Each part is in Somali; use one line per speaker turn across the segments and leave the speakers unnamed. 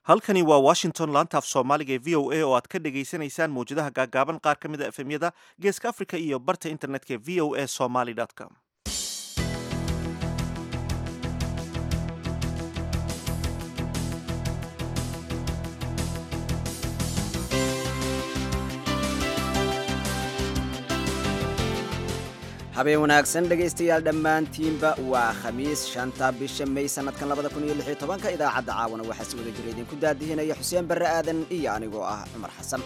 halkani waa washington laantaaf soomaaliga ee v o a oo aad ka dhagaysanaysaan mawjadaha gaagaaban qaar ka mid a efemyada geeska africa iyo barta internetka ee v o a somaly com
habeen wanaagsan dhegaystayaal dhammaantiinba waa khamiis shanta bisha may sanadkan labada kun iyo lix iyo tobanka idaacadda caawana waxaa si wada jira idinku daadihinaya xuseen barre aadan iyo anigoo ah cumar xasan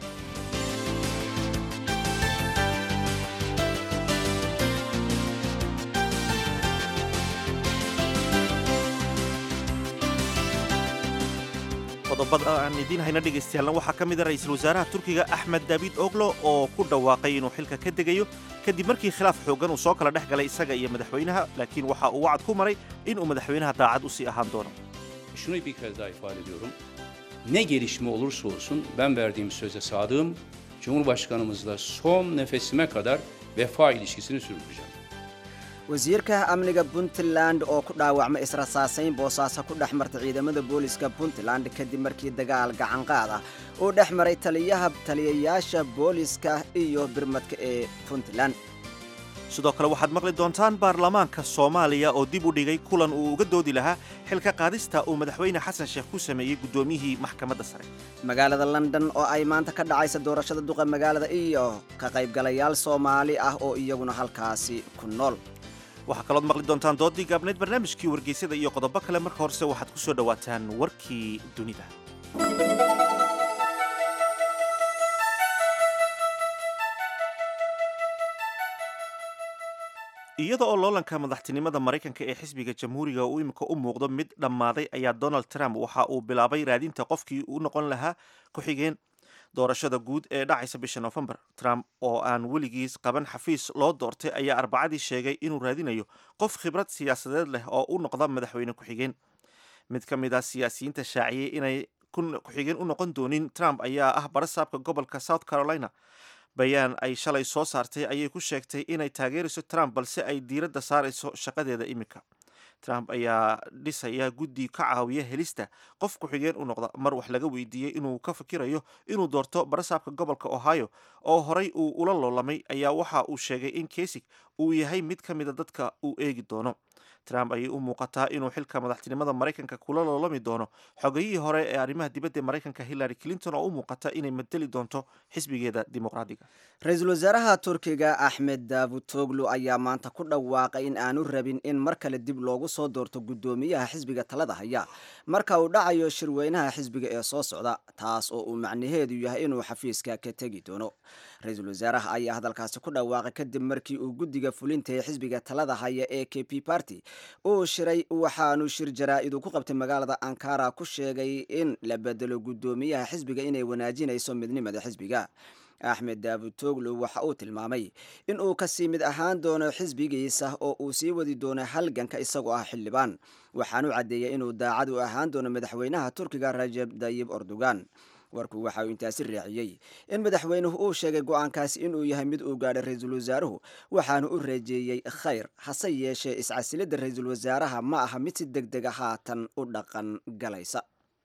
qodobada aan idiin hayna dhegaystayaalla waxaa ka mid a ra-iisul wasaaraha turkiga axmed daabid oglo oo ku dhawaaqay inuu xilka ka degayo kadib markii khilaaf xooggan uu soo kala dhex galay isaga iyo madaxweynaha laakiin waxa uu wacad ku maray inuu madaxweynaha daacad u sii ahaan doono
Şunu bir kez daha ifade ediyorum. Ne gelişme olursa olsun ben verdiğim söze sadığım, Cumhurbaşkanımızla son nefesime kadar vefa ilişkisini sürdüreceğim.
wasiirka amniga puntland oo ku dhaawacma israsaasayn boosaaso ku dhex marta ciidamada booliska puntland kadib markii dagaal gacanqaad ah uu dhex maray taliyaha taliyayaasha booliska iyo birmadka ee puntland
sidoo kale waxaad maqli doontaan baarlamaanka soomaaliya oo dib u dhigay kulan uu uga doodi lahaa xilka qaadista uu madaxweyne xasan sheekh ku sameeyey guddoomiyihii maxkamadda sare
magaalada london oo ay maanta ka dhacaysa doorashada duqa magaalada iyo ka qaybgalayaal soomaali ah oo iyaguna halkaasi ku nool
waxaa kalood maqli doontaan doodii gaabneyd barnaamijkii wargeysyada iyo qodobo kale marka horese waxaad ku soo dhowaataan warkii dunida iyada oo loolanka madaxtinimada maraykanka ee xisbiga jamhuuriga uu imika u muuqdo mid dhammaaday ayaa donald trump waxa uu bilaabay raadinta qofkii u noqon lahaa ku-xigeen doorashada guud ee dhacaysa bisha nofembar trump oo aan weligiis qaban xafiis loo doortay ayaa arbacadii sheegay inuu raadinayo qof khibrad siyaasadeed leh oo u noqda madaxweyne ku-xigeen mid ka mid ah siyaasiyiinta shaaciyey inay ku-xigeen u noqon doonin trump ayaa ah barasaabka gobolka south carolina bayaan ay shalay soo saartay ayay ku sheegtay inay taageerayso trump balse ay diiradda saarayso shaqadeeda imika trump ayaa dhisaya guddi ka caawiya helista qof ku-xigeen u noqda mar wax laga weydiiyey inuu ka fikirayo inuu doorto barasaabka gobolka ohio oo horay uu ula loolamay ayaa waxa uu sheegay in kasig uu yahay mid ka mida dadka uu eegi doono trump ayay u muuqataa inuu xilka madaxtinimada maraykanka kula loolami doono xogayihii hore ee arrimaha dibadda ee maraykanka hillary clinton oo u muuqata inay madeli doonto xisbigeeda dimuqraadiga
ra-iisul wasaaraha turkiga axmed davutoglu ayaa maanta ku dhawaaqay in aanu rabin in mar kale dib loogu soo doorto guddoomiyaha xisbiga talada haya marka uu dhacayo shirweynaha xisbiga ee soo socda taas oo uu macnaheedu yahay inuu xafiiska ka tegi doono ra-iisul wasaaraha ayaa hadalkaasi ku dhawaaqay kadib markii uu guddiga fulinta ee xisbiga talada haya ee k p party uu shiray waxaanu shir jaraa-idu ku qabtay magaalada ankara ku sheegay in la bedelo guddoomiyaha xisbiga inay wanaajinayso midnimada xisbiga axmed daavutoglu waxa uu tilmaamay in uu kasii mid ahaan doono xisbigiisa oo uu sii wadi doono halganka isagoo ah xildhibaan waxaanu caddeeyay inuu daacad u ahaan doono madaxweynaha turkiga rajeb dayib erdogan warku waxa uu intaasi raaciyey in madaxweynuhu uu sheegay go-aankaasi inuu yahay mid uu gaadhay ra-iisul wasaaruhu waxaanu u reejeeyey khayr hase yeeshee iscasilidda ra-iisul wasaaraha ma aha mid si deg dega haatan u dhaqan galaysa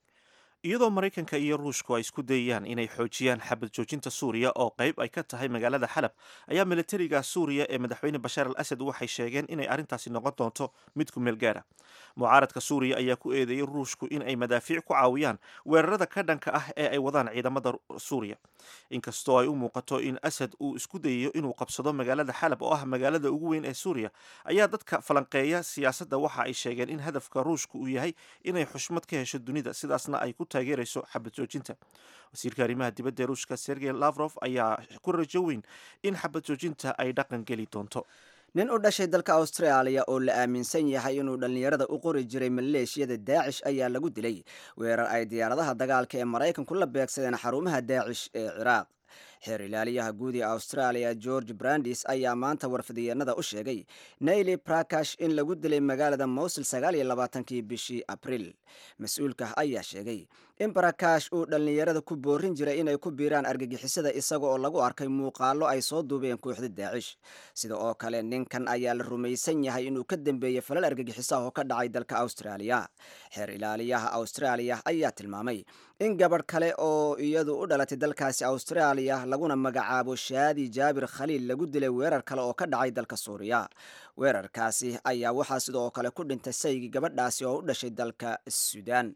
iyadoo maraykanka iyo ruushku ay isku dayayaan inay xoojiyaan xabad joojinta suuriya oo qayb ay ka tahay magaalada xalab ayaa militariga suuriya ee madaxweyne bashaar al asad waxay sheegeen inay arrintaasi noqon doonto mid ku meel gaara mucaaradka suuriya ayaa ku eedeeyey ruushku in ay madaafiic ku caawiyaan weerarada ka dhanka ah ee ay wadaan ciidamada suuriya inkastoo ay u muuqato in asad uu isku dayayo inuu qabsado magaalada xalab oo ah magaalada ugu weyn ee suuriya ayaa dadka falanqeeya siyaasadda waxa ay sheegeen in hadafka ruushku uu yahay inay xushmad ka hesho dunida sidaasna ay ku taageerayso xabad joojinta wasiirka arrimaha dibadda ee ruushka sergey lavrof ayaa ku rajo weyn in xabad joojinta ay dhaqan geli doonto
nin u dhashay dalka austraaliya oo la aaminsan yahay inuu dhallinyarada u qori jiray maleeshiyada daacish ayaa lagu dilay weerar ay diyaaradaha dagaalka ee maraykanku la beegsadeen xarumaha daacish ee ciraaq xeer ilaaliyaha guud ee australia george brandis ayaa maanta warfidiyeenada u sheegay naili brakash in lagu dilay magaalada mowsil sagaal iyo labaatankii bishii abriil mas-uulka ayaa sheegay in barakash uu dhallinyarada ku boorin jiray inay ku biiraan argagixisada isaga oo lagu arkay muuqaalo ay soo duubeen kooxda daacish sida oo kale ninkan ayaa la rumaysan yahay inuu ka dambeeyey falal argagixisaha oo ka dhacay dalka austraaliya xeer ilaaliyaha austraaliya ayaa tilmaamay in gabadh kale oo iyadu u dhalatay dalkaasi austraaliya laguna magacaabo shaadi jaabir khaliil lagu dilay weerar kale oo ka dhacay dalka suuriya weerarkaasi ayaa waxaa sidoo kale ku dhintay saygii gabadhaasi oo u dhashay dalka suudaan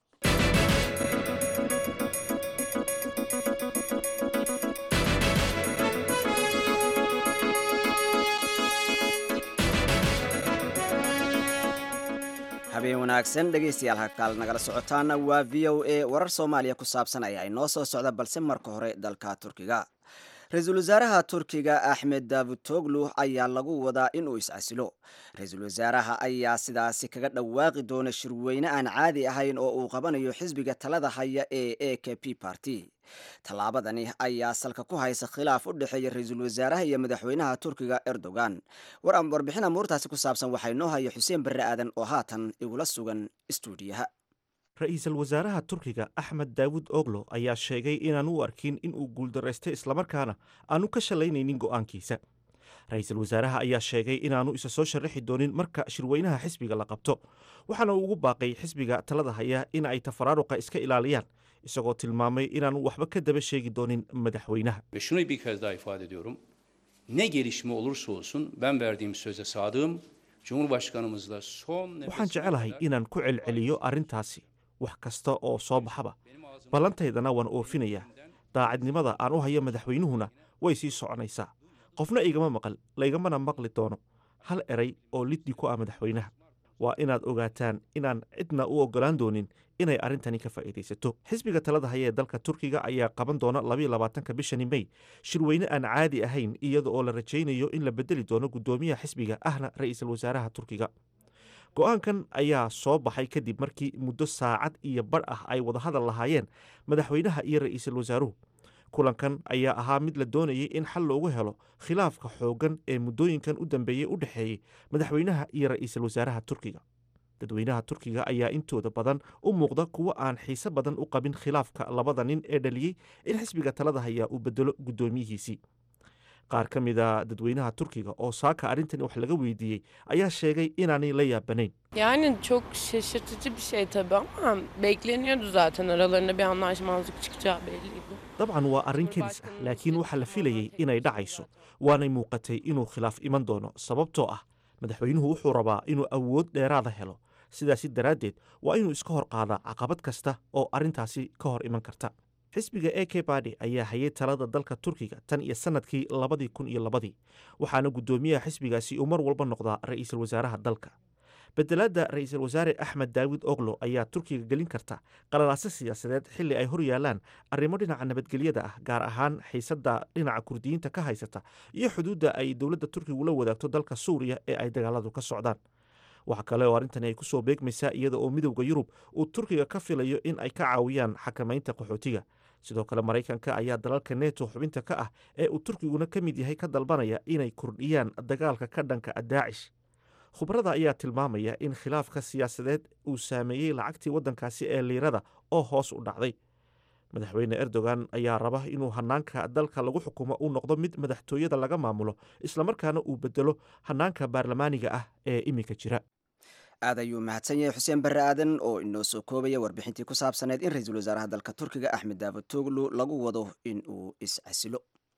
habeen wanaagsan dhegaystayaal halkaal nagala socotaana waa v o a warar soomaaliya ku saabsan ayaa inoo soo socda balse marka hore dalka turkiga ra-iisul wasaaraha turkiga axmed davutoglu ayaa lagu wadaa inuu is-casilo ra-iisul wasaaraha ayaa sidaasi kaga dhawaaqi doona shirweyne aan caadi ahayn oo uu qabanayo xisbiga talada haya ee a k p party tallaabadani ayaa salka ku haysa khilaaf u dhexeeya ra-iisul wasaaraha iyo madaxweynaha turkiga erdogan warbixin amuurtaasi ku saabsan waxaa inoo haya xuseen barre aadan oo haatan igula sugan istuudiyaha
ra-iisul wasaaraha turkiga axmed daawud oglo ayaa sheegay inaan u arkin in uu guuldaraystay islamarkaana aanu ka shallaynaynin go'aankiisa ra-iisul wasaaraha ayaa sheegay inaanu isa soo sharaxi doonin marka shirweynaha xisbiga la qabto waxaana uu ugu baaqay xisbiga talada haya in ay tafaraaruqa iska ilaaliyaan isagoo tilmaamay inaanu waxba ka daba sheegi doonin madaxweynaha
Ve şunu bir kez daha ifade ediyorum. Ne gelişme olursa olsun ben verdiğim söze sadığım. Cumhurbaşkanımızla son
waxaan
nefesime
jecelahay
kadar
inaan ku celceliyo arrintaasi wax kasta oo soo baxaba ballantaydana waan oofinayaa daacadnimada aan u hayo madaxweynuhuna way sii soconaysaa qofna igama maqal laigamana maqli doono hal eray oo liddi ku ah madaxweynaha waa inaad ogaataan inaan cidna u oggolaan doonin inay arrintani ka faa'iidaysato xisbiga talada haya ee dalka turkiga ayaa qaban doona labayo labaatanka bishani mey shirweyne aan caadi ahayn iyada oo la rajaynayo in la bedeli doono guddoomiyaha xisbiga ahna ra'iisul wasaaraha turkiga go-aankan ayaa soo baxay kadib markii muddo saacad iyo badh ah ay wadahadal lahaayeen madaxweynaha iyo ra'iisul wasaaruhu kulankan ayaa ahaa mid la doonayay in xal loogu helo khilaafka xooggan ee muddooyinkan u dambeeyey u dhexeeyey madaxweynaha iyo ra'iisul wasaaraha turkiga dadweynaha turkiga ayaa intooda badan u muuqda kuwo aan xiise badan u qabin khilaafka labada nin ee dhaliyey in xisbiga talada hayaa uu bedelo guddoomiyihiisii qaar ka mida dadweynaha turkiga oo saaka arrintan wax laga weydiiyey ayaa sheegay inaanay la yaabanayn
Yani çok şaşırtıcı bir şey tabii ama bekleniyordu zaten aralarında bir anlaşmazlık çıkacağı belliydi.
dabcan waa arrin kedis ah laakiin waxaa la filayey inay dhacayso waanay muuqatay inuu khilaaf iman doono sababtoo ah madaxweynuhu wuxuu rabaa inuu awood dheeraada helo sidaasi daraaddeed waa inuu iska hor qaadaa caqabad kasta oo arrintaasi ka hor iman karta xisbiga a k badi ayaa hayay talada dalka turkiga tan iyo sannadkii labadii kun iyo labadii waxaana guddoomiyaha xisbigaasi uu mar walba noqdaa ra'iisul wasaaraha dalka bedelaadda ra'iisul wasaare axmed daawid oglo ayaa turkiga gelin karta qalalaaso siyaasadeed xilli ay hor yaalaan arrimo dhinaca nabadgelyada ah gaar ahaan xiisadda dhinaca kurdiyiinta ka haysata iyo xuduudda ay dowladda turkigu la wadaagto dalka suuriya ee ay dagaaladu ka socdaan waxa kale oo arrintani ay ku soo beegmaysaa iyada oo midowda yurub uu turkiga ka filayo in ay ka caawiyaan xakamaynta qaxootiga sidoo kale maraykanka ayaa dalalka neto xubinta ka ah ee uu turkiguna ka mid yahay ka dalbanaya inay kordhiyaan dagaalka ka dhanka ah daacish khubarada ayaa tilmaamaya in khilaafka siyaasadeed uu saameeyey lacagtii waddankaasi ee liirada oo hoos u dhacday madaxweyne erdogan ayaa raba inuu hanaanka dalka lagu xukumo uu noqdo mid madaxtooyada laga maamulo islamarkaana uu bedelo hanaanka baarlamaaniga ah ee iminka jira
aad ayuu mahadsan yahay xuseen barre aadan oo inoo soo koobaya warbixintii ku saabsaneyd in ra-iisul wasaaraha dalka turkiga axmed daavutoglu lagu wado in uu is-casilo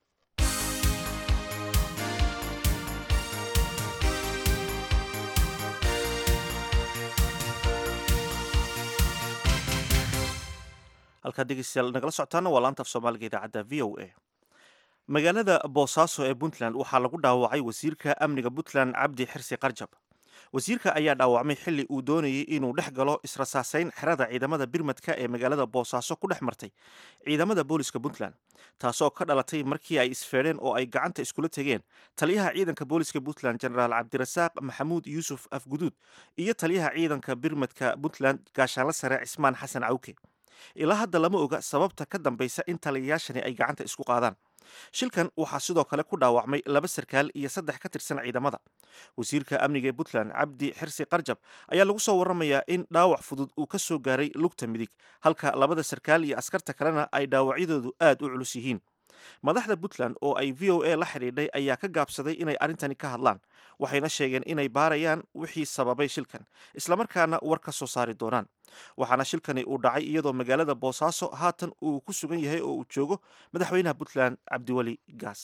halkaad dhegeystayaal nagala socotaana waa laanta af soomaaliga idaacadda v o a magaalada boosaaso ee puntland waxaa lagu dhaawacay wasiirka amniga puntland cabdi xirsi qarjab wasiirka ayaa dhaawacmay xilli uu doonayay inuu dhex galo israsaasayn xerada ciidamada birmadka ee magaalada boosaaso ku dhex martay ciidamada booliska puntland taasoo ka dhalatay markii ay isfeedheen oo ay gacanta iskula tegeen taliyaha ciidanka booliska puntland jenaraal cabdirasaaq maxamuud yuusuf afguduud iyo taliyaha ciidanka birmadka puntland gaashaanla sare cismaan xasan cawke ilaa hadda lama oga sababta ka dambaysa in taliyayaashani ay gacanta isku qaadaan shilkan waxaa sidoo kale ku dhaawacmay laba sarkaal iyo saddex ka tirsan ciidamada wasiirka amniga ee puntland cabdi xirsi qarjab ayaa lagu soo waramayaa in dhaawac fudud uu ka soo gaaray lugta midig halka labada sarkaal iyo askarta kalena ay dhaawacyadoodu aad u culus yihiin madaxda puntland oo ay v o a la xidhiidhay ayaa ka gaabsaday inay arrintani ka hadlaan waxayna sheegeen inay baarayaan wixii sababay shilkan islamarkaana war ka soo saari doonaan waxaana shilkani uu dhacay iyadoo magaalada boosaaso haatan uu ku sugan yahay oo uu joogo madaxweynaha puntland cabdiweli gaas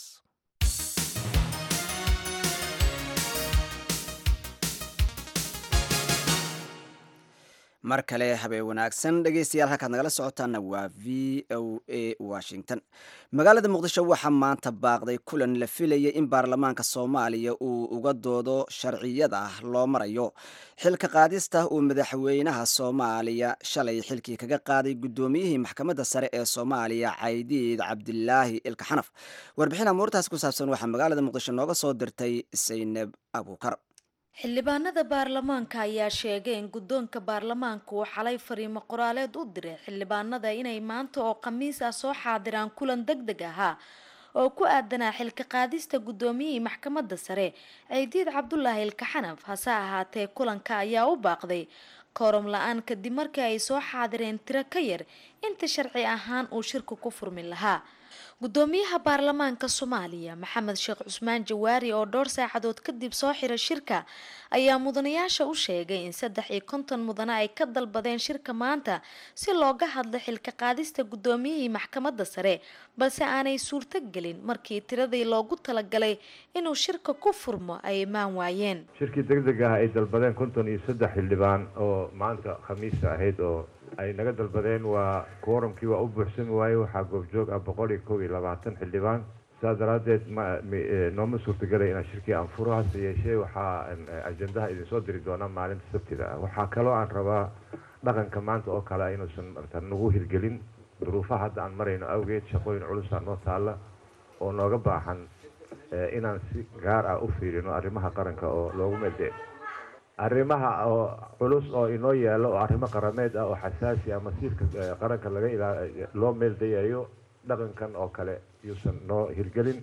mar kale habeen wanaagsan dhegeystayaal halkaad nagala socotaana waa v o a washington magaalada muqdisho waxaa maanta baaqday kulan la filayay in baarlamaanka soomaaliya uu uga doodo sharciyada loo marayo xilka qaadista uu madaxweynaha soomaaliya shalay xilkii kaga qaaday guddoomiyihii maxkamadda sare ee soomaaliya caydiid cabdilaahi ilka xanaf warbixin amuurtaas ku saabsan waxaa magaalada muqdisho nooga soo dirtay saynab abuukar
xildhibaanada baarlamaanka ayaa sheegay in guddoonka baarlamaanka uu xalay fariimo qoraaleed u diray xildhibaanada inay maanta oo khamiis ah soo xaadiraan kulan deg deg ahaa oo ku aadanaa xilka qaadista guddoomiyihii maxkamadda sare ciidiid cabdulaahi ilkaxanaf hase ahaatee kulanka ayaa u baaqday kooram la-aan kadib markii ay soo xaadireen tiro ka yar inta sharci ahaan uu shirku ku furmi lahaa guddoomiyaha baarlamaanka soomaaliya maxamed sheekh cusmaan jawaari oo dhowr saacadood kadib soo xira shirka ayaa mudanayaasha u sheegay in saddex iyo konton mudane ay ka dalbadeen shirka maanta si looga hadlo xilka qaadista guddoomiyihii maxkamadda sare balse aanay suurto gelin markii tiradii loogu talagalay inuu shirka ku furmo ay imaan waayeen
shirkii deg deg ah ay dalbadeen konton iyo saddex xildhibaan oo maanta khamiista ahayd oo ay naga dalbadeen waa kooramkii waa u buuxsami waaye waxaa goobjoog ah boqol iyo kow iyo labaatan xildhibaan saas daraaddeed nooma suurtagelay inaan shirkii aan furo hase yeeshee waxaa ajendaha idinsoo diri doonaa maalinta sabtida ah waxaa kaloo aan rabaa dhaqanka maanta oo kale inuusan marta nagu hirgelin duruufaha hadda aan marayno awgeed shaqooyin culusaa noo taalla oo nooga baahan inaan si gaar ah u fiirino arrimaha qaranka oo loogu meeldee arrimaha oo culus oo inoo yaalo oo arrimo qarameed ah oo xasaasi ah masiirka qaranka laga ilaa loo meeldayayo dhaqankan oo kale yuusan noo hirgelin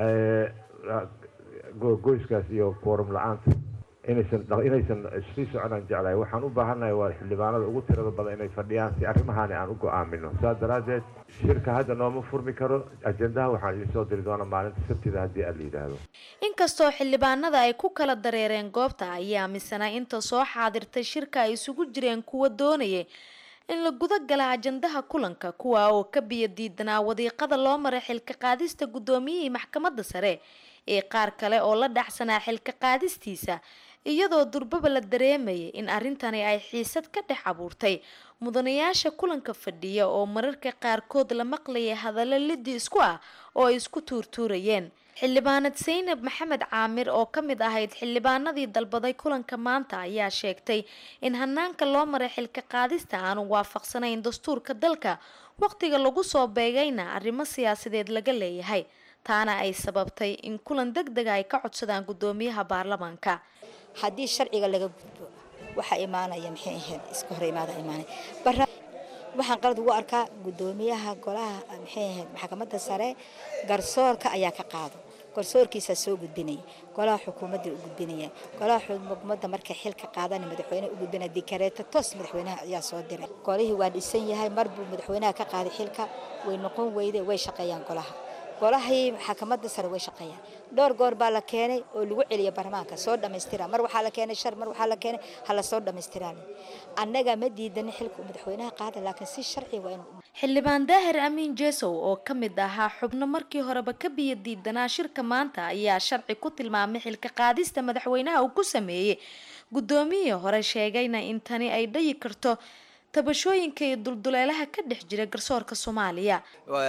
goyskaas iyo koorum la-aanta inaysan inaysan sii soconaan jeclahay waxaan u baahannahay waa xildhibaanada ugu tirada badan inay fadhiyaan si arrimahaani aan u go-aamino saas daraaddeed shirka hadda nooma furmi karo ajendaha waxaan idinsoo diri doonaa maalinta sabtida haddii aan la yidhaahdo
inkastoo xildhibaanada ay ku kala dareereen goobta ayaa aaminsanaa inta soo xaadirtay shirka ay isugu jireen kuwa doonayay in la guda gala ajandaha kulanka kuwa oo ka biyo diidanaa wadiiqada loo maray xilka qaadista guddoomiyihii maxkamadda sare ee qaar kale oo la dhacsanaa xilka qaadistiisa iyadoo durbaba la dareemayay in arrintani ay xiisad ka dhex abuurtay mudanayaasha kulanka fadhiya oo mararka qaarkood la maqlayay hadallo liddi isku ah oo ay isku tuurtuurayeen xildhibaanad saynab maxamed caamir oo ka mid ahayd xildhibaanadii dalbaday kulanka maanta ayaa sheegtay in hanaanka loo maray xilka qaadista aanu waafaqsanayn dastuurka dalka waqtiga lagu soo beegayna arrimo siyaasadeed laga leeyahay taana ay sababtay in kulan deg dega ay ka codsadaan guddoomiyaha baarlamaanka
haddii sharciga laga gudbo waxaa imaanaya maxay ahayd iska hor imaada imaanaya waxaan qalad ugu arkaa guddoomiyaha golaha maxay ahayd maxkamadda sare garsoorka ayaa ka qaado garsoorkiisaa soo gudbinaya golaha xukuumadda u gudbinaya golaha xukuumadda markay xil ka qaadana madaxweyne u gudbinaya dikareeto toos madaxweynaha ayaa soo diray golihii waa dhisan yahay mar buu madaxweynaha ka qaaday xilka way noqon weyde way shaqeeyaan golaha golahii maxkamadda sare way shaqeeyaan dhowr goor baa la keenay oo lagu celiya baarlamaanka soo dhammaystira mar waxaa la keenay shar mar waxaa la keenay hala soo dhammaystiraan annaga ma diidanin xilka madaxweynaha qaada laakiin si sharci waa inuu
xildhibaan daahir amiin jesow oo ka mid ahaa xubno markii horeba ka biyo diidanaa shirka maanta ayaa sharci ku tilmaamay xilka qaadista madaxweynaha uu ku sameeyey guddoomiyihii hore sheegayna in tani ay dhayi karto tabashooyinka iyo dulduleelaha ka dhex jira garsoorka soomaaliya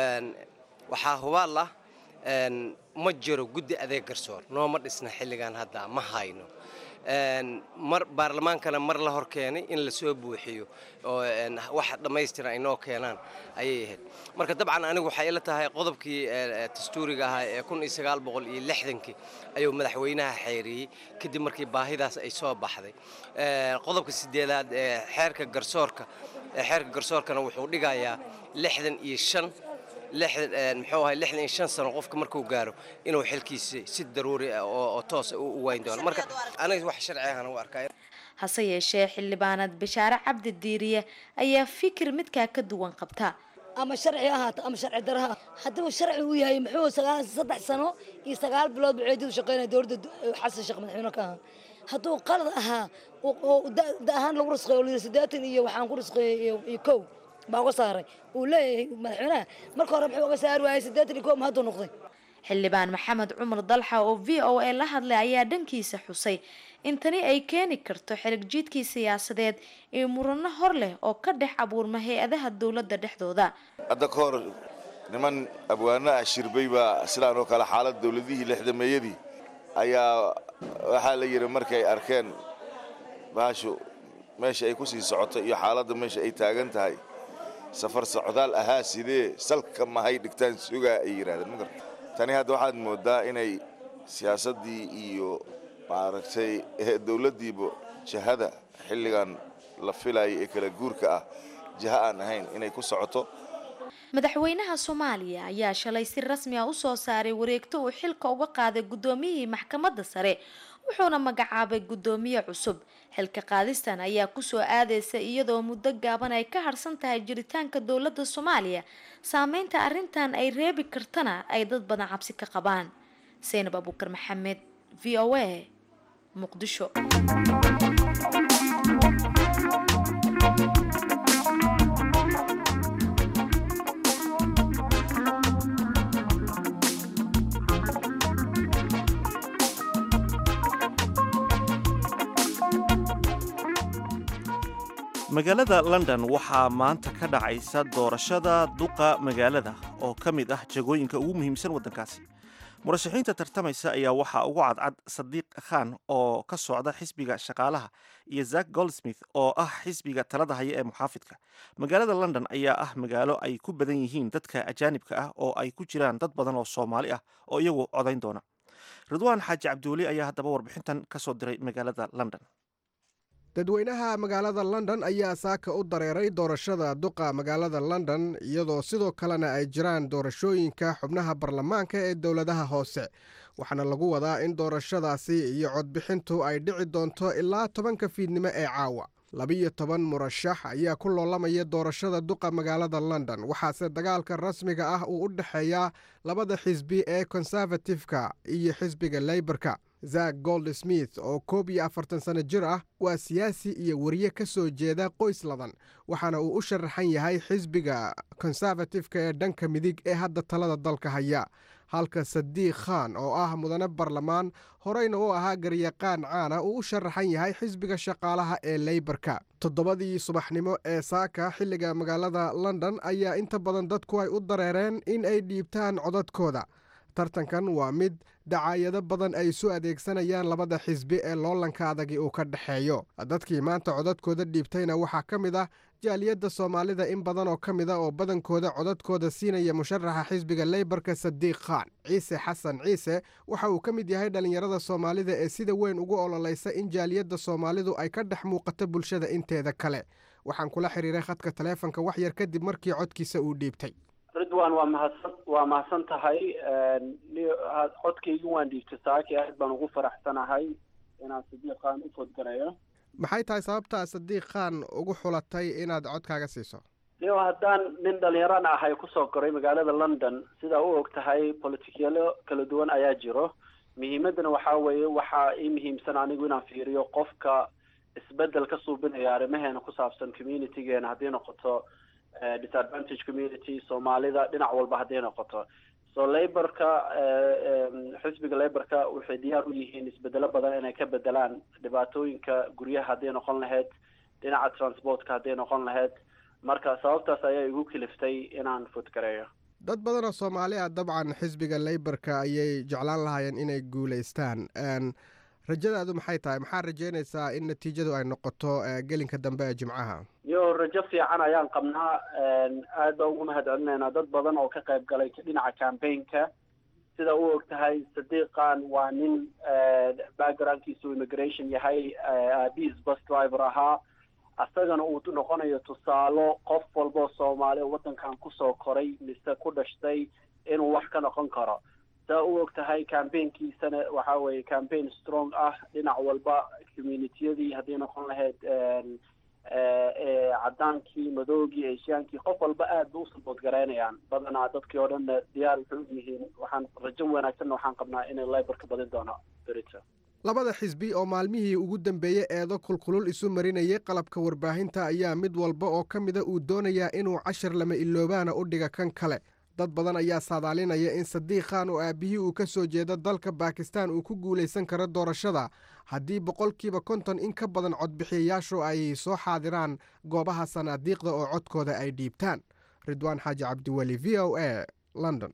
waxaa hubaal ah ma jiro guddi adeeg garsoor nooma dhisna xilligan hadda ma hayno mar baarlamaankana mar la hor keenay in lasoo buuxiyo oo wax dhammaystiran ay noo keenaan ayay ahayd marka dabcan anigu waxay ila tahay qodobkii dastuuriga ahaa ee kun iyo sagaal boqol iyo lixdankii ayuu madaxweynaha xeeriyey kadib markii baahidaas ay soo baxday qodobka sideedaad ee xeerka garsoorka xeerka garsoorkana wuxuu dhigayaa lixdan iyo shan muxuu ahay lixdan iyo shan sano qofka markuu gaaro inuu xilkiisa si daruuri ah oo toos u wayn doono marka aniga wax sharci ahana u arkaa
hase yeeshee xildhibaanad bashaare cabdi diiriye ayaa fikir midkaa ka duwan qabta
ama sharci ahaato ama sharci daraha hadduu sharci u yahay muxuu sagaal saddex sano iyo sagaal bilood buceedidu shaqeynaya dowladda xasan sheekh madaxweyne ka ahaa hadduu qalad ahaa da ahaan lagu risqeeyo lii siddeetan iyo waxaan ku risqeeyey iyo kow baa uga saaray uu leeyahay madaxweynaha marka hore muxuu uga saari waayay siddeetan iyo kow ma hadduu noqday
xildhibaan maxamed cumar dalxa oo v o a la hadlay ayaa dhankiisa xusay in tani ay keeni karto xerigjiidkii siyaasadeed iyo murano hor leh oo ka dhex abuurma hay-adaha dowladda dhexdooda
hadda ka hor niman abwaano ah shirbay baa sidaan oo kale xaalad dowladihii lixdameeyadii ayaa waxaa la yidhi markay arkeen baashu meesha ay ku sii socoto iyo xaaladda meesha ay taagan tahay safar socdaal ahaa sidee salka mahay dhigtaan sugaa ay yidhahdeen magar tani hadda waxaad mooddaa inay siyaasaddii iyo maaragtay dowladdiiba jahada xilligan la filayay ee kala guurka ah jaha aan ahayn inay ku socoto
madaxweynaha soomaaliya ayaa shalay si rasmi ah usoo saaray wareegto uu xilka uga qaaday guddoomiyihii maxkamadda sare wuxuuna magacaabay guddoomiye cusub xilka qaadistan ayaa kusoo aadeysa iyadoo muddo gaaban ay ka harsan tahay jiritaanka dowladda soomaaliya saameynta arrintan ay reebi kartana ay dad badan cabsi ka qabaan saynab abuukar maxamed v o a muqdisho
magaalada london waxaa maanta ka dhacaysa doorashada duqa magaalada oo ka mid ah jagooyinka ugu muhiimsan waddankaasi murashaxiinta tartamaysa ayaa waxaa ugu cadcad sadiiq khan oo ka socda xisbiga shaqaalaha iyo zak goldsmith oo ah xisbiga talada haya ee muxaafidka magaalada london ayaa ah magaalo ay ku badan yihiin dadka ajaanibka ah oo ay ku jiraan dad badan oo soomaali ah oo iyagu codayn doona ridwaan xaaji cabdiweli ayaa haddaba warbixintan ka soo diray magaalada london
dadweynaha magaalada london ayaa saaka u dareeray doorashada duqa magaalada london iyadoo sidoo kalena ay jiraan doorashooyinka xubnaha baarlamaanka ee dowladaha hoose waxaana lagu wadaa in doorashadaasi iyo codbixintu ay dhici doonto ilaa tobanka fiidnimo ee caawa labiyo toban murashax ayaa ku loolamaya doorashada duqa magaalada london waxaase dagaalka rasmiga ah uu u dhexeeyaa labada xisbi ee konservatifka iyo xisbiga leyborka zak gold smith oo koob iyo afartan sano jir ah waa siyaasi iyo wariye ka soo jeeda qoys ladan waxaana uu u sharaxan yahay xisbiga konservatifka ee dhanka midig ee hadda talada dalka haya halka sadiiq khan oo ah mudane barlamaan horeyna u ahaa garyaqaan caana uu u sharaxan yahay xisbiga shaqaalaha ee leyborka toddobadii subaxnimo ee saaka xilliga magaalada london ayaa inta badan dadku ay u dareereen in ay dhiibtaan codadkooda tartankan waa mid dacaayado badan ay isu adeegsanayaan labada xisbi ee loolanka adagi uu ka dhexeeyo dadkii maanta codadkooda dhiibtayna waxaa ka mid ah jaaliyadda soomaalida in badan oo ka mid a oo badankooda codadkooda siinaya musharaxa xisbiga leyborka sadiiq khan ciise xasan ciise waxa uu ka mid yahay dhallinyarada soomaalida ee sida weyn ugu ololaysa in jaaliyadda soomaalidu ay ka dhex muuqato bulshada inteeda kale waxaan kula xiriiray khadka taleefonka wax yar kadib markii codkiisa uu dhiibtay
ridwan waa mahadsan waa mahadsan tahay codkaygi waan dhiibtay saaki aad baan ugu faraxsanahay inaan sadiiq khan u fodgareeyo
maxay tahay sababtaa sadiiq khan ugu xulatay inaad codkaaga siiso
niyo haddaan nin dhallinyaran ahay kusoo koray magaalada london sidaa u og tahay politikyalo kala duwan ayaa jiro muhiimaddana waxaa weeye waxaa ii muhiimsan anigu inaan fiiriyo qofka isbedel ka suubinaya arrimaheena ku saabsan communitygeena haddii noqoto disadvantage community soomaalida dhinac walba hadday noqoto so laborka xisbiga laborka waxay diyaar u yihiin isbedelo badan inay ka bedelaan dhibaatooyinka guryaha hadday noqon lahayd dhinaca transportka hadday noqon lahayd marka sababtaas ayaa igu kiliftay inaan fodgareeyo
dad badan oo soomaali ah dabcan xisbiga leyborka ayay jeclaan lahaayeen inay guulaystaan rajadaadu maxay tahay maxaa rajeynaysaa in natiijadu ay noqoto gelinka dambe ee jimcaha
yo rajo fiican ayaan qabnaa aad baan ugu mahad celinaynaa dad badan oo ka qayb galay dhinaca campaignka sida u og tahay sadiiqan waa nin backgroundkiisu immigration yahay aabihiis bus driver ahaa asagana uu noqonayo tusaalo qof walboo soomaali waddankan kusoo koray mise ku dhashtay inuu wax ka noqon karo saa u og tahay campaignkiisana waxa weeye campaign strong ah dhinac walba communitiyadii haddii noqon lahayd cadaankii madoogii eeshiyaankii qof walba aad ba u sabood garaynayaan badanaa dadkii oo dhanna diyaar waxay u yihiin waxaan rajo wanaagsanna waxaan qabnaa inay labor ka badin doono berito
labada xisbi oo maalmihii ugu dambeeyey eedo kulkulul isu marinayay qalabka warbaahinta ayaa mid walba oo ka mida uu doonayaa inuu cashar lama iloobaana u dhiga kan kale dad badan ayaa saadaalinaya in sadiiq khan oo aabbihii uu ka soo jeedo dalka bakistan uu ku guulaysan karo doorashada haddii boqolkiiba konton in ka badan codbixiyayaashu ay soo xaadiraan goobaha sanaadiiqda oo codkooda ay dhiibtaan ridwaan xaaji cabdiweli v o a london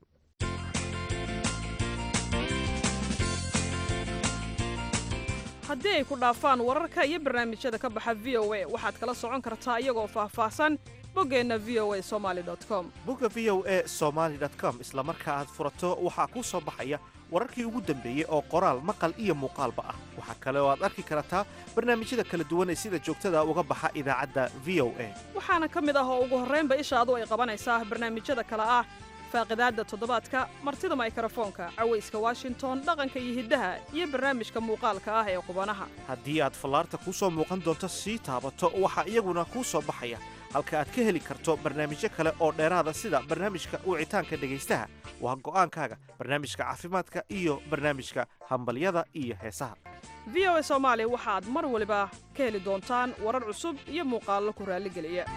haddii ay ku dhaafaan wararka iyo barnaamijyada ka baxa v o a waxaad kala socon kartaa iyagoo faahfaahsan boggeenna v o a somali com
bogga v o a somaali com isla marka aad furato waxaa kuu soo baxaya wararkii ugu dambeeyey oo qoraal maqal iyo muuqaalba ah waxaa kale oo aad arki kartaa barnaamijyada kala duwan ee sida joogtada uga baxa idaacadda v o a
waxaana ka mid ah oo ugu horraynba ishaadu ay qabanaysaa barnaamijyada kale ah faaqidaadda toddobaadka martida maykrofoonka cawayska washington dhaqanka iyo hiddaha iyo barnaamijka muuqaalka ah ee qubanaha
haddii aad fallaarta kuu soo muuqan doonto sii taabato waxaa iyaguna kuu soo baxaya halka aad ka heli karto barnaamijyo kale oo dheeraada sida barnaamijka wicitaanka dhegaystaha waa go'aankaaga barnaamijka caafimaadka iyo barnaamijka hambalyada iyo heesaha
v o a soomaali waxaad mar waliba ka heli doontaan warar cusub iyo muuqaallo ku raalligeliya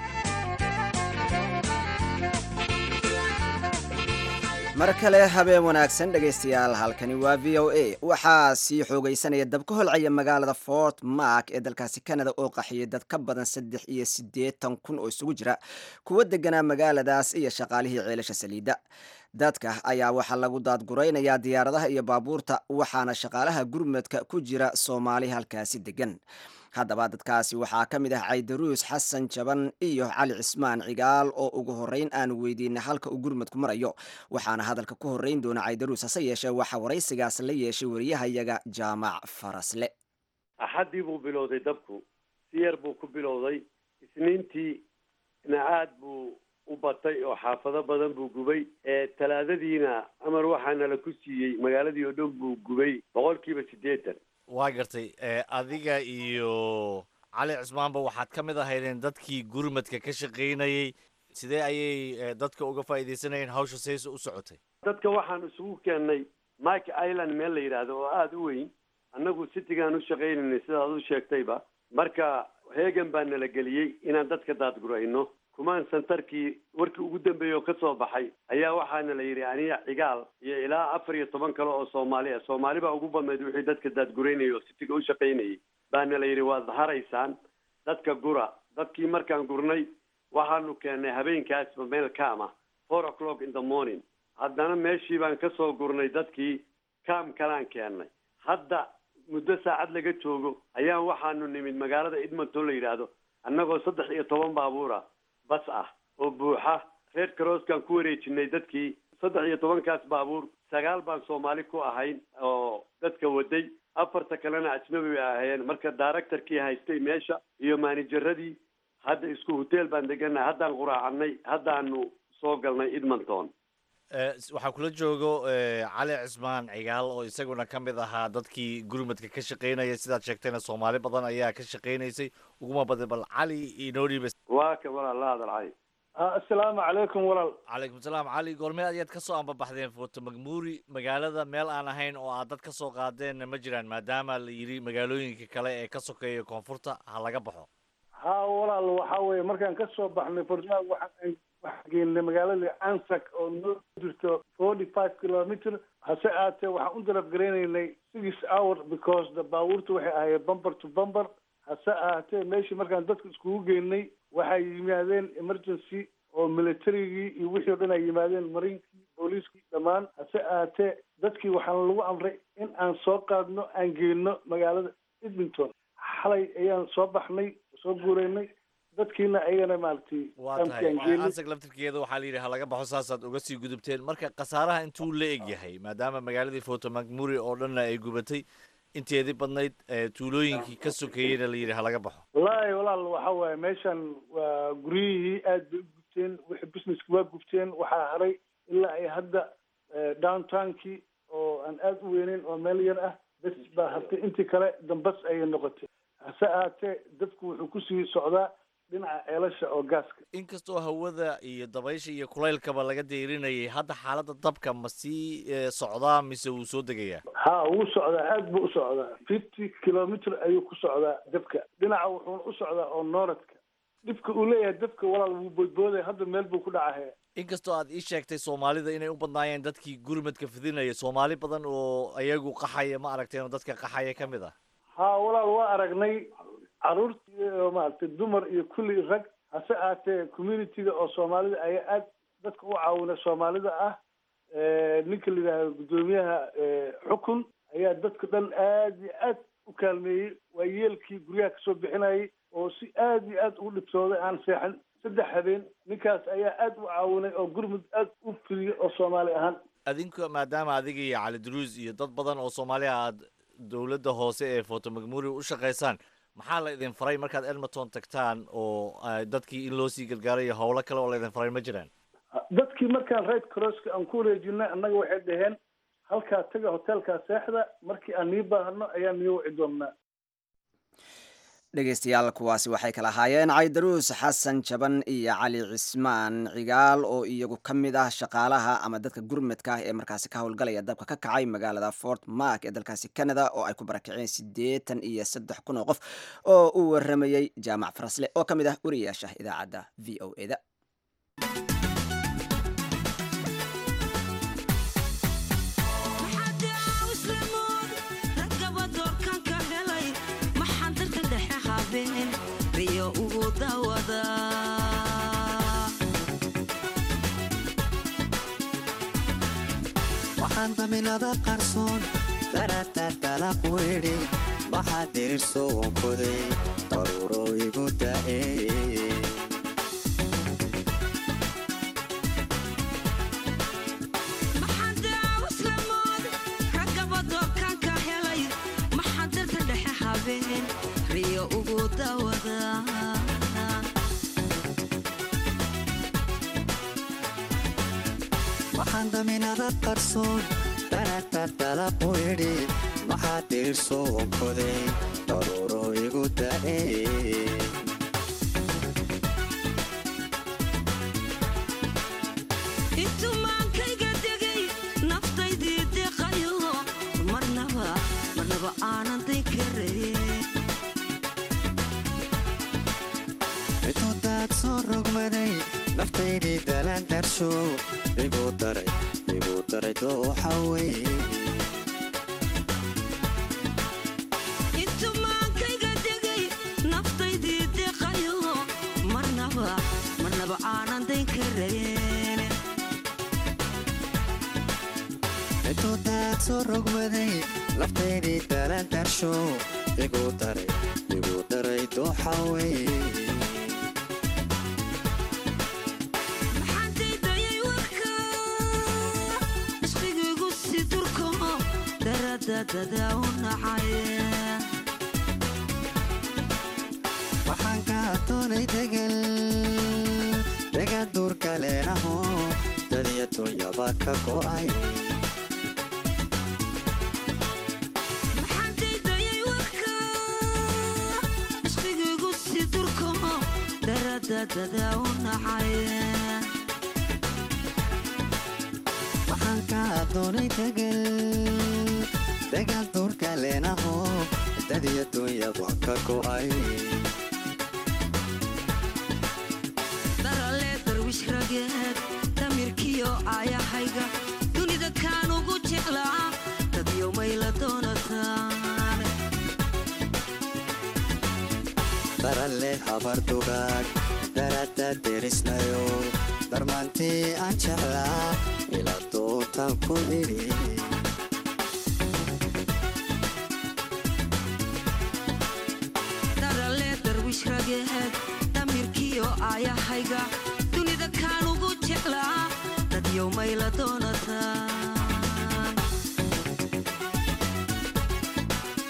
mar kale habeen wanaagsan dhegaystayaal halkani waa v o a waxaa sii xoogaysanaya dab ka holcaya magaalada fort mark ee dalkaasi canada oo qaxiyay dad ka badan saddex iyo siddeetan kun oo isugu jira kuwa deganaa magaaladaas iyo shaqaalihii ceelasha saliidda dadka ayaa waxaa lagu daadguraynayaa diyaaradaha iyo baabuurta waxaana shaqaalaha gurmadka ku jira soomaali halkaasi degan haddaba dadkaasi waxaa ka mid ah caydaruus xasan jaban iyo cali cismaan cigaal oo ugu horreyn aanu weydiinay halka uu gurmadku marayo waxaana hadalka ku horreyn doona caydaruus hase yeeshee waxaa waraysigaas la yeeshay wariyahayaga jaamac farasle
axaddii buu bilowday dabku si yar buu ku bilowday isniintiina aad buu u batay oo xaafado badan buu gubay talaadadiina amar waxaana la ku siiyey magaaladii oo dhan buu gubay boqolkiiba siddeetan
waa gartay adiga iyo cali cismaanba waxaad ka mid ahaydeen dadkii gurmadka ka shaqaynayey sidee ayay dadka uga faa'iidaysanayeen hawsha sayse u socotay
dadka waxaan isugu keennay mike island meel la yidhaahdo oo aada u weyn annagu citigaan u shaqaynaynay sidaad u sheegtayba marka heegan baa nala geliyey inaan dadka daadgurayno kumaan santarkii warkii ugu dambeeyey oo ka soo baxay ayaa waxaana la yidhi aniga cigaal iyo ilaa afar iyo toban kale oo soomaali ah soomaali baa ugu badnayd wixii dadka daadguraynayay oo sitiga u shaqaynayay baana la yidhi waad haraysaan dadka gura dadkii markaan gurnay waxaanu keennay habeenkaasba meel kaama four o'clock in the morning haddana meeshii baan ka soo gurnay dadkii kaam kalaan keennay hadda muddo saacad laga joogo ayaan waxaanu nimid magaalada edmonton la yidhaahdo annagoo saddex iyo toban baabuura bas ah oo buuxa red crosskaan ku wareejinay dadkii saddex iyo tobankaas baabuur sagaal baan soomaali ku ahayn oo dadka waday afarta kalena ajnabi bay ahaayeen marka directorkii haystay meesha iyo maanijaradii hadda isku hotel baan degannahay haddaan quraacanay haddaanu soo galnay edmonton
waxaa kula joogo cali cismaan cigaal oo isaguna ka mid ahaa dadkii gurmadka ka shaqaynaya sidaad sheegtayna soomaali badan ayaa ka shaqaynaysay uguma badan bal cali inoo dhiiba
waa ka walaal la hadal cali
assalaamu calaykum walaal
calaykum salaam cali goormee ayaad ka soo ambabaxdeen foto magmuuri magaalada meel aan ahayn oo aad dad ka soo qaadeenna ma jiraan maadaama la yidhi magaalooyinka kale ee ka sokeeya koonfurta ha laga baxo
ha walaal waxa weeye markaan ka soo baxnay fortmag waxaan waxaan geynay magaalada ansac oo noo jirto forty five kilometer hase aatee waxaan u darab garaynaynay six hour because the baabuurta waxay ahayd bumper to bumper hase ahaatee meeshii markaan dadka iskugu geynay waxay yimaadeen emergency oo militarigii iyo wixii o dhan ay yimaadeen mariinkii booliiskii dhammaan hase ahaatee dadkii waxaana lagu amray in aan soo qaadno aan geyno magaalada edmonton xalay ayaan soo baxnay soo guuraynay dadkiina ayagana maaragtay
waa tahay ansag laftirkeeda waxaa la yidhi ha laga baxo saasaad uga sii gudubteen marka khasaaraha intuu la eg yahay maadaama magaaladii foto macmuri oo dhanna ay gubatay inteedii badnayd ee tuulooyinkii ka sokeeyeyna la yidhi ha laga baxo
wallaahi walaal waxa waaye meeshan waa guryihii aad bay u gubteen wixii businesski waa gubteen waxaa haray ilaa ay hadda eh, downtownkii oo aan aad u weyneyn oo meel yar ah bes baa hartay intii kale dambas ayay noqotay hase ahaatee dadku wuxuu kusii socdaa dhinaca ceelasha oo gaaska
inkastoo hawada iyo dabaysha iyo kulaylkaba laga deyrinayay hadda xaaladda dabka ma sii eh, socdaa mise wuu soo degayaa
ha wuu socdaa aad buu u socdaa fifty kilometer ayuu ku socdaa dabka dhinaca wuxuuna u socdaa oo nooradka dhibka uu leeyahay dabka walaal wuu boodbooday hadda meel buu ku dhacahaya
inkastoo aad ii sheegtay soomaalida inay u badnaayeen dadkii gurmadka fidinaya soomaali badan oo ayagu qaxaya ma aragteen oo dadka qaxaya ka mid ah
ha walaal waa aragnay caruurta iyo maaragtay dumar iyo kulli rag hase ahaatee communityga oo soomaalida ayaa aad dadka u caawina soomaalida ah Eh, ninka la yidhaahdo guddoomiyaha eh, xukun ayaa dadka dhan aad iyo aad u kaalmeeyey waa yeelkii guryaha kasoo bixinayay oo si aad iyo aad ugu dhibtooday aan seexan saddex habeen ninkaas ayaa aad u caawinay oo gurmud aad u fidiyey oo soomaali ahaan
adinku maadaama adiga iyo cali duruus iyo dad badan oo soomaaliya aad dowladda hoose ee foto macmuri u shaqaysaan maxaa la idin faray markaad edmonton tagtaan oo ah, dadkii in loo sii gargaarayo howlo kale oo la idin faray ma jiraan
dadkii markaan red crosska aan ku wareejinay annaga waxay dhaheen halkaa taga hotelkaa seexda markii aan nii baahno ayaan nii wici doonnaa
dhegeystayaal kuwaasi waxay kala ahaayeen caydaruus xasan jaban iyo cali cismaan cigaal oo iyagu ka mid ah shaqaalaha ama dadka gurmadka ah ee markaasi ka howlgalaya dabka ka kacay magaalada fort mark ee dalkaasi canada oo ay ku barakaceen siddeetan iyo saddex kun oo qof oo uu waramayey jaamac farasle oo ka mid ah wariyaasha idaacadda v o e da
waxaan daminada qarsoon daratartala quidhi waxaa dirirso wankoday daruuro igu da'e waxaan daminada qarsoon daratartala quidhi waxaa dirirso wankoday daruuro igu da'e
intumaankayga degay naftaydii deqayo marnaba marnaba aanan day karayn
intudaad soo rogmaday naftaydii dalaan darsho igu daray igu daray dooxa wey
intumaankayga degay naftaydii deqayo marnaba marnaba aanan day karayn
intudaad soo rogmaday naftaydii dalaan darsho igu daray igu daray dooxa wey
maxaantaydayay warka ishqigaygu si durko daradadada u nacay
waxaan ka doonay degal degan duurka leenaho dadiya dunyaba ka go'ay
maxaantaydayay warka ishqigaygu si durko daradadada u nacay
waxaan ka doonay degal degan duurka leenaho dadiya dunyaba ka go'ay
darale darwish rageed damirkiyo aayahayga dunida kaan ugu jeclaa dadyo mayla doonataan
daralle habar dugaag darada derisnayo darmaantii aan jeclaa ila dootan ku idhi
darale darwish rageed damirkiyo aayahayga dunida kaan ugu jeclaa dadyo mayla doonataan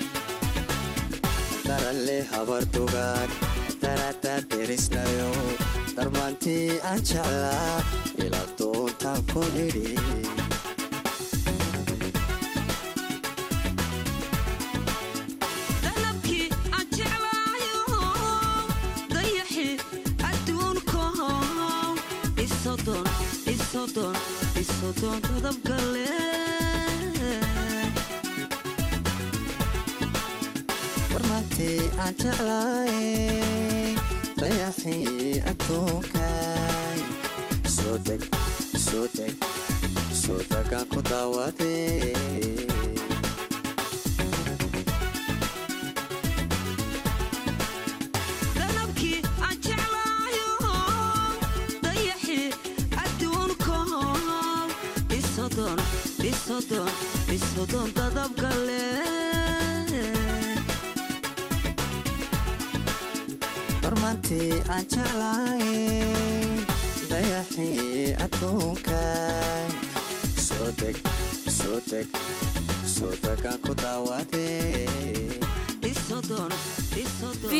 daale habardugaan darada derisnayo darmaantii aan jeclaa ila doontaan ku idhi
dalabkii aan jeclaayo dayaxi adduunkaho isodon isodon isodon dadabgale
darmaantii aan jeclaay dayaxii adduunkaay soo deg soo deg soo degaan ku daawadee
dalabkii aan jeclaayo dayaxi adduunkaho isodon isodon isodon dadabgale
darmaantii aan jeclaay dayaxii adduunkaay soo deg soo deg soo degaan ku daawadee
isodon isodon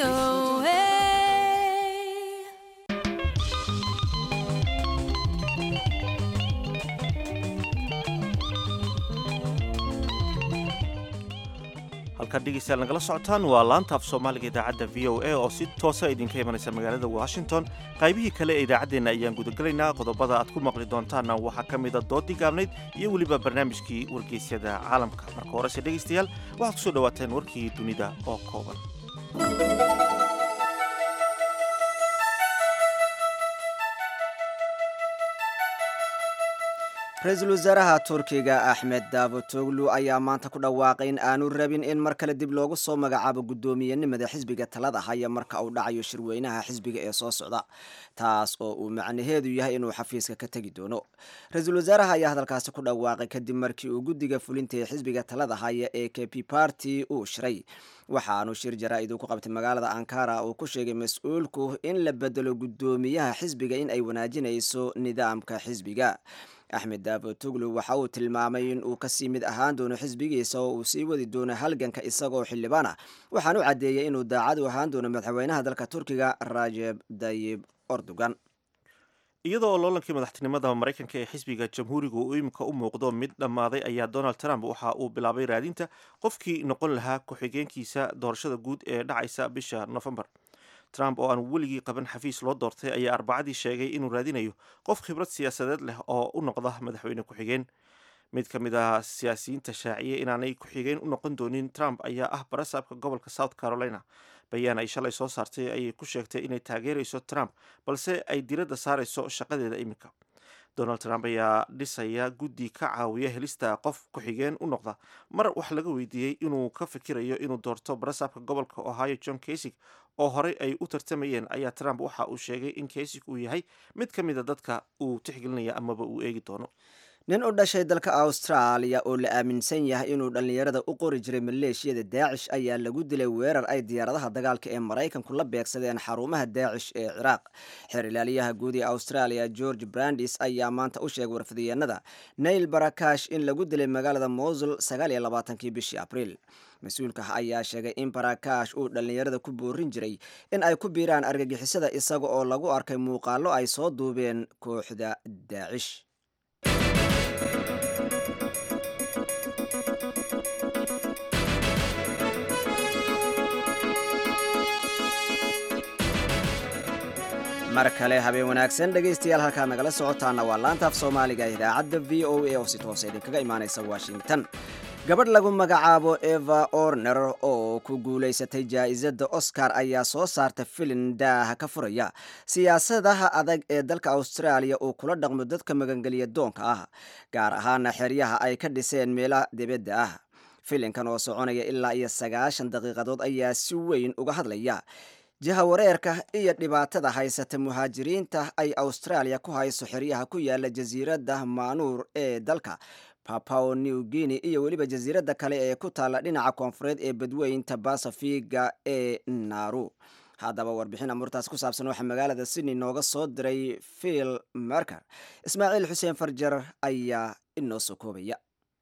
halkaad dhegeystayaal nagala socotaan waa laanta af soomaaliga idaacadda v o a oo si toosa idinka imanaysa magaalada washington qaybihii kale ee idaacaddeenna ayaan gudagelaynaa qodobada aad ku maqli doontaanna waxaa ka mida doodii gaabnayd iyo weliba barnaamijkii wargeysyada caalamka marka horese dhegeystayaal waxaad kusoo dhawaateen warkii dunida oo kooban
ra-iisul wasaaraha turkiga axmed davutoglu ayaa maanta ku dhawaaqay in aanu rabin in mar kale dib loogu soo magacaabo guddoomiyenimada xisbiga talada haya marka uu dhacayo shirweynaha xisbiga ee soo socda taas oo uu macnaheedu yahay inuu xafiiska ka tegi doono ra-iisul wasaaraha ayaa hadalkaasi ku dhawaaqay kadib markii uu guddiga fulinta ee xisbiga talada haya ee k p party uu shiray waxaanu shir jaraa-id uu ku qabtay magaalada ankara uu ku sheegay mas-uulku in la bedelo guddoomiyaha xisbiga in ay wanaajinayso nidaamka xisbiga axmed davutoglu waxa uu tilmaamay in uu kasii mid ahaan doono xisbigiisa oo uu sii wadi doono halganka isagoo xildhibaan ah waxaan u caddeeyey inuu daacad u ahaan doono madaxweynaha dalka turkiga rajeb dayib erdogan
iyadoo loolankii madaxtinimada maraykanka ee xisbiga jamhuuriga uu imika u muuqdo mid dhammaaday ayaa donald trump waxa uu bilaabay raadinta qofkii noqon lahaa ku-xigeenkiisa doorashada guud ee dhacaysa bisha nofembar trump oo aan weligii qaban xafiis loo doortay ayaa arbacadii sheegay inuu raadinayo qof khibrad siyaasadeed leh oo u noqda madaxweyne ku-xigeen mid ka mid ah siyaasiyiinta shaaciye inaanay ku-xigeen u noqon doonin trump ayaa ah barasaabka gobolka south carolina bayaan ay shalay soo saartay ayay ku sheegtay inay taageerayso trump balse ay diradda saarayso shaqadeeda iminka donald trump ayaa dhisaya guddi ka caawiya helista qof ku-xigeen u noqda mar wax laga weydiiyey inuu ka fikirayo inuu doorto barasaabka gobolka ohio john kasig oo horey ay u tartamayeen ayaa trump waxa uu sheegay in kasig uu yahay mid ka mida dadka uu tixgelinaya amaba uu eegi doono
nin u dhashay dalka austraaliya oo la aaminsan yahay inuu dhallinyarada u qori jiray maleeshiyada daacish ayaa lagu dilay weerar ay diyaaradaha dagaalka ee maraykanku la beegsadeen xarumaha daacish ee ciraaq xeer ilaaliyaha guud ee australia george brandis ayaa maanta u sheegay warfidiyeenada nail barakash in lagu dilay magaalada mosul sagaal iyo labaatankii bishii abriil mas-uulka ayaa sheegay in barakash uu dhallinyarada ku boorin jiray in ay ku biiraan argagixisada isaga oo lagu arkay muuqaallo ay soo duubeen kooxda daacish mar kale habeen wanaagsan dhegaystayaal halkaad nagala socotaana waa laanta af soomaaliga idaacadda v o a oo si toosa idinkaga imaanaysa washington gabadh lagu magacaabo eva orner oo ku guulaysatay jaa-isada oscar ayaa soo saarta filin daaha ka furaya siyaasadaha adag ee dalka austraaliya uu kula dhaqmo dadka magangeliya doonka ah gaar ahaana xeryaha ay ka dhiseen meelaha dibadda ah filinkan oo soconaya ilaa iyo sagaashan daqiiqadood ayaa si weyn uga hadlaya jahawareerka iyo dhibaatada haysata muhaajiriinta ay austraaliya ku hayso xeryaha ku yaala jasiiradda maanuur ee dalka papao new guinea iyo weliba jasiiradda kale ee ku taalla dhinaca koonfureed ee badweynta basafiga ee naru haddaba warbixin amurtaas ku saabsan waxaa magaalada sydney nooga soo diray phil merker ismaaciil xuseen farjar ayaa inoo soo koobaya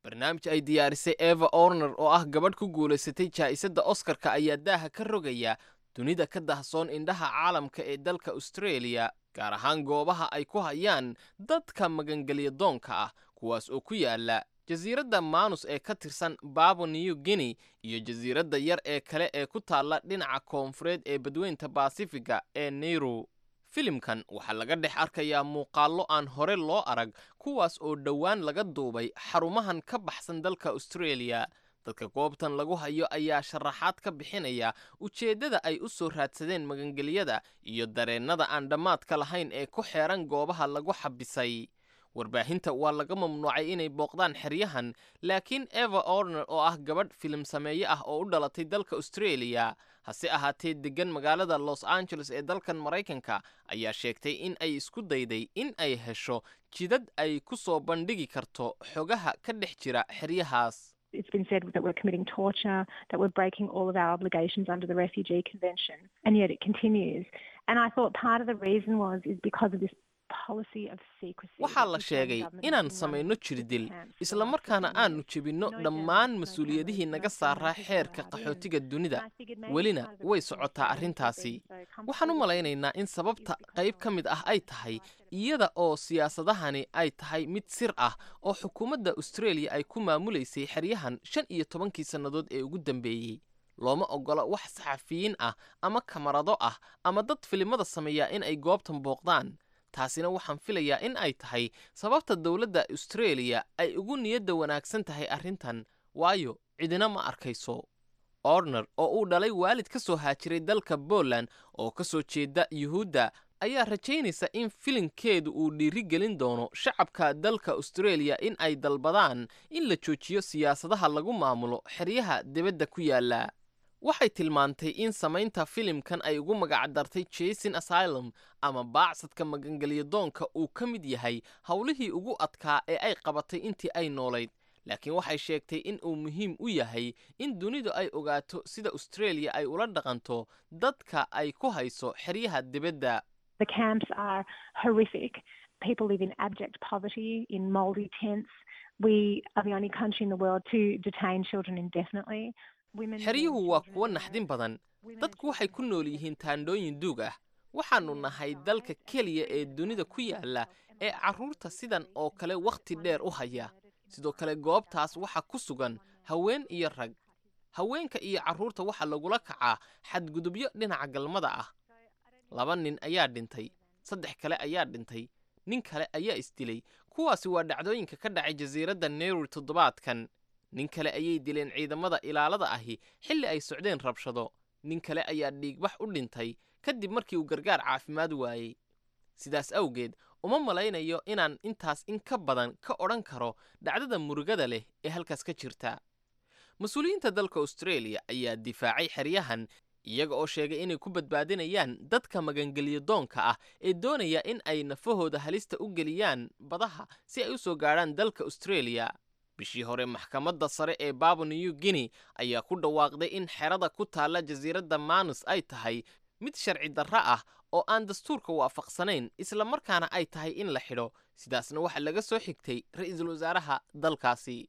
barnaamij ay diyaarisay eva orner oo ah gabadh ku guulaysatay jaa'isadda oskarka ayaa daaha ka rogaya dunida ka dahsoon indhaha caalamka ee dalka australia gaar ahaan goobaha ay ku hayaan dadka magangelya doonka ah kuwaas oo ku yaala jasiiradda maanus ee ka tirsan babo new guinea iyo jasiiradda yar ee kale ee ku taalla dhinaca koonfureed ee badweynta baasifiga ee nairu filimkan waxaa laga dhex arkayaa muuqaallo aan hore loo arag kuwaas oo dhowaan laga duubay xarumahan ka baxsan dalka australia dadka goobtan lagu hayo ayaa sharaxaad ka bixinaya ujeeddada ay u soo raadsadeen magangelyada iyo dareennada aan dhammaadka lahayn ee ku xeeran goobaha lagu xabisay warbaahinta waa laga mamnuucay inay booqdaan xeryahan laakiin eva orner oo ah gabadh filim sameeye ah oo u dhalatay dalka australia hase ahaatee deggan magaalada los angeles ee dalkan maraykanka ayaa sheegtay in ay isku dayday in ay hesho jidad ay ku soo bandhigi karto xogaha ka dhex jira xeryahaas
It's been said that we're committing torture, that we're breaking all of our obligations under the Refugee Convention, and yet it continues. And I thought part of the reason was is because of this policy of secrecy.
waxaa la sheegay inaan samayno jirdil isla markaana aanu jebinno dhammaan mas-uuliyadihii naga saaraa xeerka qaxootiga dunida welina way socotaa arrintaasi waxaan u malaynaynaa in sababta qayb ka mid ah ay tahay iyada oo siyaasadahani ay tahay mid sir ah oo xukuumadda australia ay ku maamulaysay xeryahan shan iyo tobankii sannadood ee ugu dambeeyey looma oggola wax saxafiyiin ah ama kamarado ah ama dad filimada sameeya in ay goobtan booqdaan taasina waxaan filayaa in ay tahay sababta dowladda australia ay ugu niyadda wanaagsan tahay arrintan waayo cidina ma arkayso orner oo uu dhalay waalid ka soo haajiray dalka poland oo ka soo jeeda yuhuudda ayaa rajaynaysa in filinkeedu uu dhiiri gelin doono shacabka dalka australia in ay dalbadaan in la joojiyo siyaasadaha lagu maamulo xeryaha dibadda ku yaalla waxay tilmaantay in samaynta filimkan ay ugu magacdartay jason asylum ama baacsadka magangelyadoonka uu ka mid yahay howlihii ugu adkaa ee ay qabatay intii ay noolayd laakiin waxay sheegtay in uu muhiim u yahay in dunidu ay ogaato sida australia ay ula dhaqanto dadka ay ku hayso xeryaha dibadda
The camps are horrific. People live in abject poverty, in mouldy tents. We are the only country in the world to detain children indefinitely. Women
xeryuhu waa kuwo naxdin badan dadku waxay ku nool yihiin taandhooyin duug ah waxaannu nahay dalka keliya ee dunida ku yaalla ee carruurta sidan oo kale wakhti dheer u haya sidoo kale goobtaas waxaa ku sugan haween iyo rag haweenka iyo carruurta waxaa lagula kacaa xadgudubyo dhinaca galmada ah laba nin ayaa dhintay saddex kale ayaa dhintay nin kale ayaa isdilay kuwaasi waa dhacdooyinka ka dhacay jasiiradda nairobi toddobaadkan nin kale ayay dileen ciidamada ilaalada ahi xilli ay socdeen rabshado nin kale ayaa dhiigbax u dhintay kadib markii uu gargaar caafimaad waayey sidaas awgeed uma malaynayo inaan intaas in ka badan ka odhan karo dhacdada murugada leh ee halkaas ka jirta mas-uuliyiinta dalka australia ayaa difaacay xeryahan iyaga oo sheegay inay ku badbaadinayaan dadka magangelyo doonka ah ee doonaya in ay nafahooda halista u geliyaan badaha si ay u soo gaadhaan dalka australia bishii hore maxkamadda sare ee babo new guinea ayaa ku dhawaaqday in xerada ku taalla jasiiradda manus ay tahay mid sharci darro ah oo aan dastuurka waafaqsanayn isla markaana ay tahay in la xidho sidaasna waxaa laga soo xigtay ra-iisul wasaaraha dalkaasi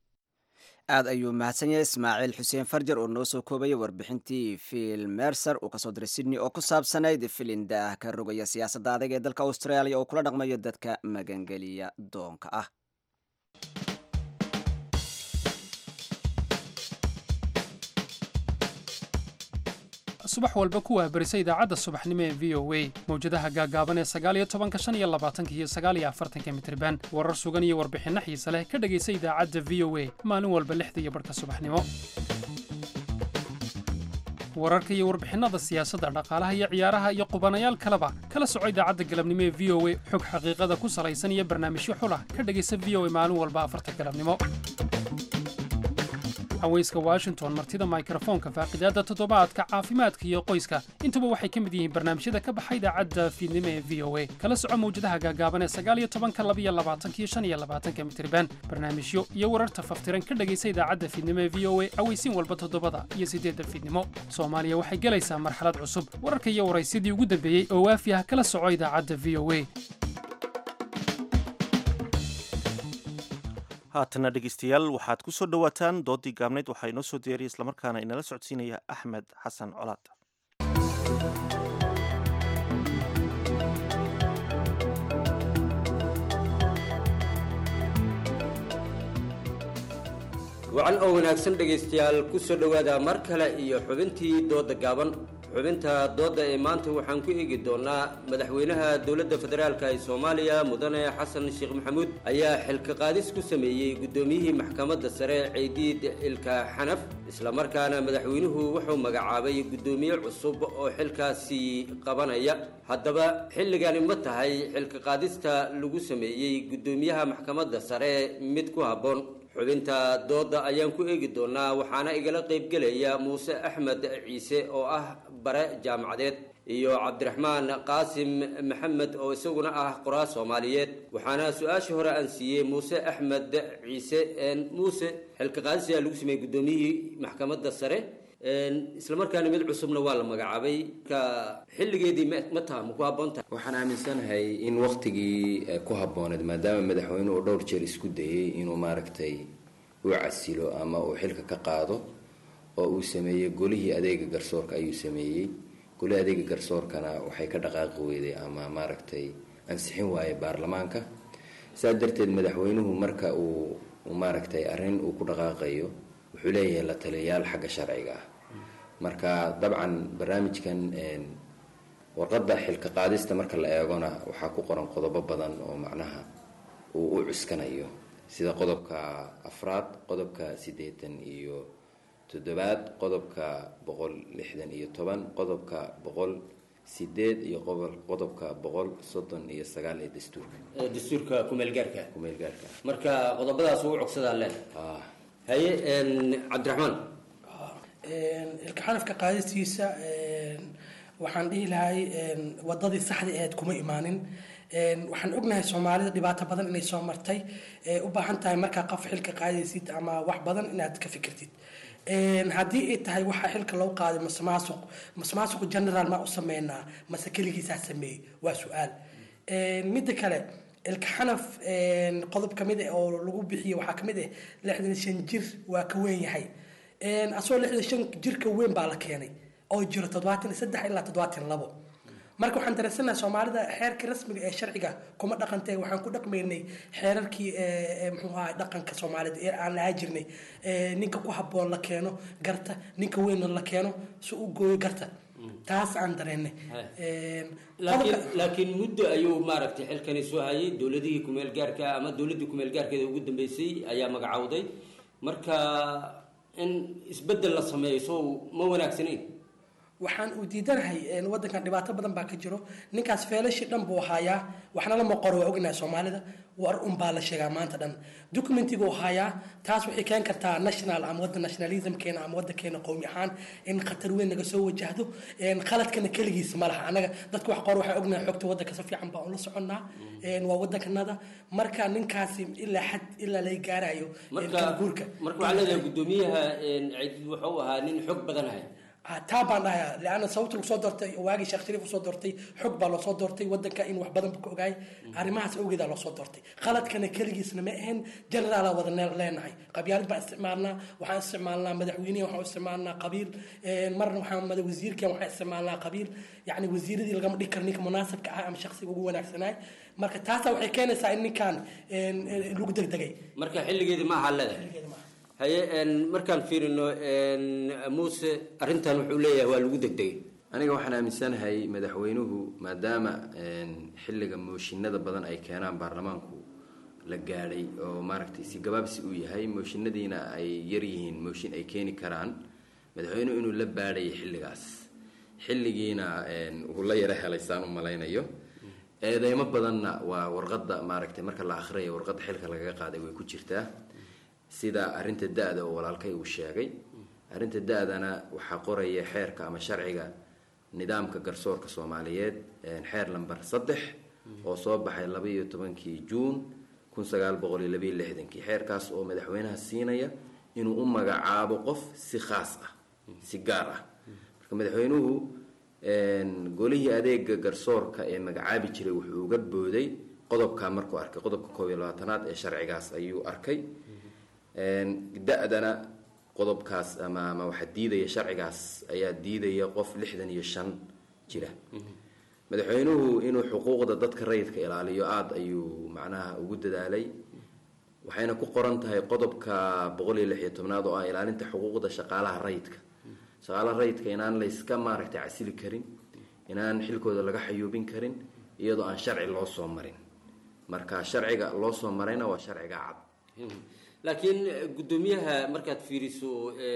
aad ayuu mahadsan yahay ismaaciil xuseen farjar oo noo soo koobaya warbixintii phil mercer uu kasoo diray sydney oo ku saabsanayd filin daah ka rogaya siyaasadda adag ee dalka australia oo kula dhaqmayo dadka magangeliya doonka ah
subax walba ku waabarisa idaacadda subaxnimo ee v o a mawjadaha gaagaaban ee sagaaliyo tobanka shan iyo labaatanka iyo sagaaliyo afartanka mitriban warar sugan iyo warbixinno xiise leh ka dhegaysa idaacadda v o a maalin walba lixda iyo barhka subaxnimo wararka iyo warbixinnada siyaasadda dhaqaalaha iyo ciyaaraha iyo qubanayaal kaleba kala soco idaacadda galabnimo ee v o a xog xaqiiqada ku salaysan iyo barnaamijyo xulah ka dhegaysa v o a maalin walba afarta galabnimo haweyska washington martida mikrofoonka faaqidaadda toddobaadka caafimaadka iyo qoyska intuba waxay ka mid yihiin barnaamijyada ka baxa idaacadda fiidnimo ee v o a kala soco mawjadaha gaagaaban ee sagaaliyo tobanka labiyo labaatanka iyo shan iyo labaatanka mitriban barnaamijyo iyo wararta faftiran ka dhegaysa idaacadda fiidnimo ee v o a aweysiin walba toddobada iyo siddeedda fiidnimo soomaaliya waxay gelaysaa marxalad cusub wararka iyo waraysyadii ugu dambeeyey oo waafi ah kala soco idaacadda v o a
haatana dhegeystayaal waxaad ku soo dhowaataan doodii gaabnayd waxaa inoo soo diyaariya islamarkaana inala socodsiinaya axmed xasan colaad
wacan oo wanaagsan dhegaystayaal ku soo dhowaada mar kale iyo xubintii dooda gaaban xubinta doodda ee maanta waxaan ku eegi doonaa madaxweynaha dowladda federaalk ee soomaaliya mudane xasan sheekh maxamuud ayaa xilka qaadis ku sameeyey guddoomiyihii maxkamadda sare ciidiid ilka xanaf islamarkaana madaxweynuhu wuxuu magacaabay guddoomiye cusub oo xilkaasi qabanaya haddaba xilligani ma tahay xilka qaadista lagu sameeyey guddoomiyaha maxkamadda sare mid ku habboon xubinta doodda ayaan ku eegi doonaa waxaana igala qaybgelaya muuse axmed ciise oo ah bare jaamacadeed iyo cabdiraxmaan qaasim maxamed oo isaguna ah qoraa soomaaliyeed waxaana su-aashii hore aan siiyey muuse axmed ciise muuse xilka qaadisiyaa lagu sameeyey guddoomiyihii maxkamadda sare islamarkaana mid cusubna waa la magacaabay ka xilligeedii ma taha ma ku habboontahay
waxaan aaminsanahay in waktigii ku habbooneed maadaama madaxweynuhu dhowr jeer isku dayey inuu maaragtay u casilo ama uu xilka ka qaado oo uu sameeyey golihii adeega garsoorka ayuu sameeyey golihii adeega garsoorkana waxay ka dhaqaaqi weyday ama maaragtay ansixin waaye baarlamaanka saas darteed madaxweynuhu marka uu maaragtay arrin uu ku dhaqaaqayo wuxuu leeyahay la taliyayaal xagga sharciga ah marka dabcan barnaamijkan warqadda xilka qaadista marka la eegona waxaa ku qoran qodobo badan oo macnaha uu u cuskanayo sida qodobka afraad qodobka siddeetan iyo toddobaad qodobka boqol lixdan iyo toban qodobka boqol sideed iyo qodobka boqol soddon iyo sagaal ee dastuurka
dastuurka kumeelgaarka
kumeelgaarka
marka qodobadaas uu cogsadaa leen haye cabdiraxmaan
ilkaxanafka qaadistiisa waxaan dhihi lahay wadadii saxda aheed kuma imaanin waxaan ognahay soomaalida dhibaato badan inay soo martay u baahan tahay markaa qof xilka qaadaysid ama wax badan inaad ka fikirtid haddii ay tahay waxaa xilka loo qaaday masmaasuq masmaasuq general ma u sameynaa mase keligiisaa sameeyey waa su-aal midda kale ilkaxanaf qodob kamid ah oo lagu bixiye waxaa kamid ah lixdan shan jir waa ka weyn yahay asagoo lixdan shan jirka weyn baa la keenay oo jiro toddobaatan iyo saddex ilaa toddobaatan labo marka waxaan dareensanahay soomaalida xeerka rasmiga ee sharciga kuma dhaqantay waxaan ku dhaqmaynay xeerarkii muxuu ahaa dhaqanka soomaalida ee aan lahaa jirnay ninka ku habboon la keeno garta ninka weynna la keeno si u gooyo garta taas aan dareennay
laakiin laakiin muddo ayuu maaragtay xilkani soo hayay dowladihii kumeel gaarka ama dowladdii kumeel gaarkeeda ugu dambeysay ayaa magacowday marka in isbeddel la sameeyo soo ma wanaagsanayn
waxaan uu diidanahay wadankan dhibaato badan baa ka jiro ninkaas feelashii dhan buu haayaa waxna lama qoro waa ognahay soomaalida war un baa la sheegaa maanta dhan documentiguu haayaa taas waxay keen kartaa national ama wadda nationalismkeena ama waddankeena qowmi ahaan in khatar weyn naga soo wajahdo qaladkana keligiis ma laha anaga dadka wax qor waxaa ognahay xogta waddanka si fiican baan ula soconnaa waa waddankanada marka ninkaasi ilaa xad ilaa laga gaarayo
guurka marka waxaa leedahay guddoomiyaha ciidid wuxuu ahaa nin xog badanaya
taa baan dhahayaa leanna sababta lagu soo doortay waagii sheekh shariif usoo doortay xog baa loo soo doortay wadanka in wax badan ka ogaay arrimahaas awgeedaa loo soo doortay qaladkana keligiisna ma ahayn generaalaa wada leenahay qabyaalad baan isticmaalnaa waxaan isticmaalnaa madaxweynihi waxaan isticmaalnaa qabiil marna waxaan wasiirkan waxaan isticmaalnaa qabiil yacni wasiiradii lagama dhigi karo ninka munaasabka ah ama shaksiga ugu wanaagsanaay marka taasaa waxay keenaysaa in ninkan lagu degdegay
marka xilligeedi ma aha leedahay haye markaan fiirino muuse arrintan wuxuu leeyahay waa lagu degdegay
aniga waxaan aaminsanahay madaxweynuhu maadaama xilliga mooshinada badan ay keenaan baarlamaanku la gaadhay oo maaragtay si gabaabsi uu yahay mooshinadiina ay yaryihiin mooshin ay keeni karaan madaxweynuhu inuu la baadhayay xilligaas xilligiina uu la yaro helay saan u malaynayo eedeymo badanna waa warqadda maaragtay marka la akhriyayo warqadda xilka lagaga qaaday way ku jirtaa sida arrinta da-da oo walaalkay uu sheegay arrinta da-dana waxaa qoraya xeerka ama sharciga nidaamka garsoorka soomaaliyeed xeer lamber saddex oo soo baxay laba iyo tobankii juun kun sagaal boqol iyo labayo lixdankii xeerkaas oo madaxweynaha siinaya inuu u magacaabo qof si khaas ah si gaar ah marka madaxweynuhu golihii adeega garsoorka ee magacaabi jiray wuxuu uga booday qodobkaa markuu arkay qodobka koob iyo labaatanaad ee sharcigaas ayuu arkay da-dana qodobkaas ama ama waxaa diidaya sharcigaas ayaa diidaya qof lixdan iyo shan jira madaxweynuhu inuu xuquuqda dadka rayidka ilaaliyo aada ayuu macnaha ugu dadaalay waxayna ku qoran tahay qodobka boqol iyo lix iyo tobnaad oo ah ilaalinta xuquuqda shaqaalaha rayidka shaqaalaha rayidka inaan layska maaragtay casili karin inaan xilkooda laga xayuubin karin iyadoo aan sharci loo soo marin marka sharciga loo soo marayna waa sharciga cad
laakiin guddoomiyaha markaad fiiriso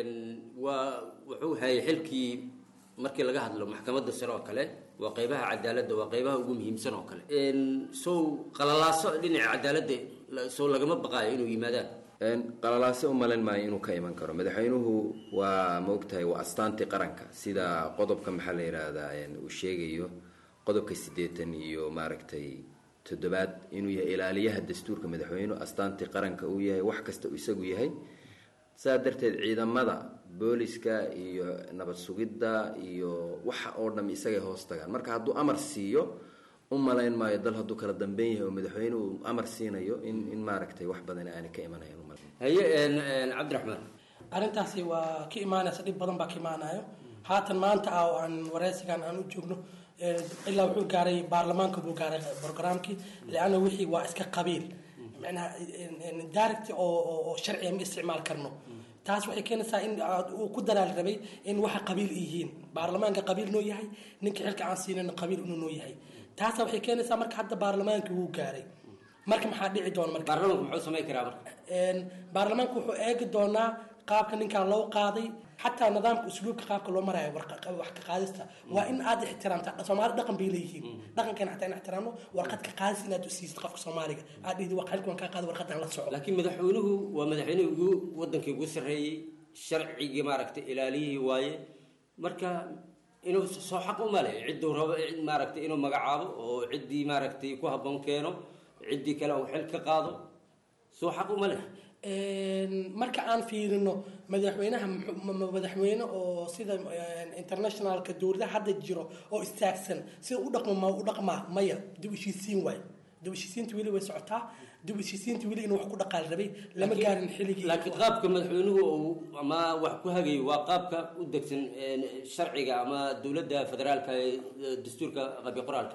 waa wuxuu hayay xilkii markii laga hadlo maxkamadda sare oo kale waa qeybaha cadaaladda waa qeybaha ugu muhiimsan oo kale sow qalalaaso dhinaca cadaaladda sow lagama baqaayo inuu yimaadaan
qalalaase u malayn maayo inuu ka iman karo madaxweynuhu waa ma ogtahay waa astaantii qaranka sida qodobka maxaa la yidhaahdaa uu sheegayo qodobka siddeetan iyo maaragtay toddobaad inuu yahay ilaaliyaha dastuurka madaxweynuhu astaantii qaranka uu yahay wax kasta uu isagu yahay saa darteed ciidamada booliska iyo nabad sugidda iyo waxa oo dham isagay hoos tagaan marka hadduu amar siiyo u malayn maayo dal hadduu kala dambeyn yahay oo madaxweynuhu amar siinayo in in maaragtay wax badan aanay ka imanayan u malayn
haye cabdiraxmaan
arrintaasi waa ka imaanaysa dhib badan baa ka imaanayo haatan maanta ah oo aan wareysigan aan u joogno ilaa wuxuu gaaray baarlamaanka buu gaaray programkii leanna wixii waa iska qabiil macnaha direct oo oo sharciga ma isticmaal karno taas waxay keenaysaa in uu ku dalaal rabay in waxa qabiil yihiin baarlamaanka qabiil noo yahay ninka xilka aan siinana qabiil inuu noo yahay taasa waxay keenaysaa marka hadda baarlamaanka wuu gaaray marka maxaa dhici doona marka
baarlamaanku muxuu samayn karaa marka
baarlamaanku wuxuu eegi doonaa qaabka ninkan loo qaaday xataa nidaamka usluubka qaabka loo marayo wax ka qaadista waa in aad ixtiraamta soomaali dhaqan bay leeyihiin dhaqankeena xataa in ixtiraamno warqad ka qaadis inaad u siisid qofka soomaaliga aad dhihdi waa xilkan kaa qaada warqadan la soco
laakiin madaxweynuhu waa madaxweynihii ugu wadankii ugu sarreeyey sharcigii maaragtay ilaaliyihii waaye marka inuu soo xaq u male cidduu rabo maaragtay inuu magacaabo oo ciddii maaragtay ku habboon keeno ciddii kale uu xil ka qaado soo xaq uma leh
marka aan fiirino madaxweynaha madaxweyne oo sida internationalka dowladaha hadda jiro oo istaagsan sida u dhaqmo ma u dhaqmaa maya dib heshiisiin waay dib heshiisiinta weli way socotaa dib heshiisiinta weli inuu wax ku dhaqaal rabay lama gaarin xilligii
laakiin qaabka madaxweynuhu uu ama wax ku hagayo waa qaabka u degsan sharciga ama dowladda federaalka ee dastuurka qabi qoraalka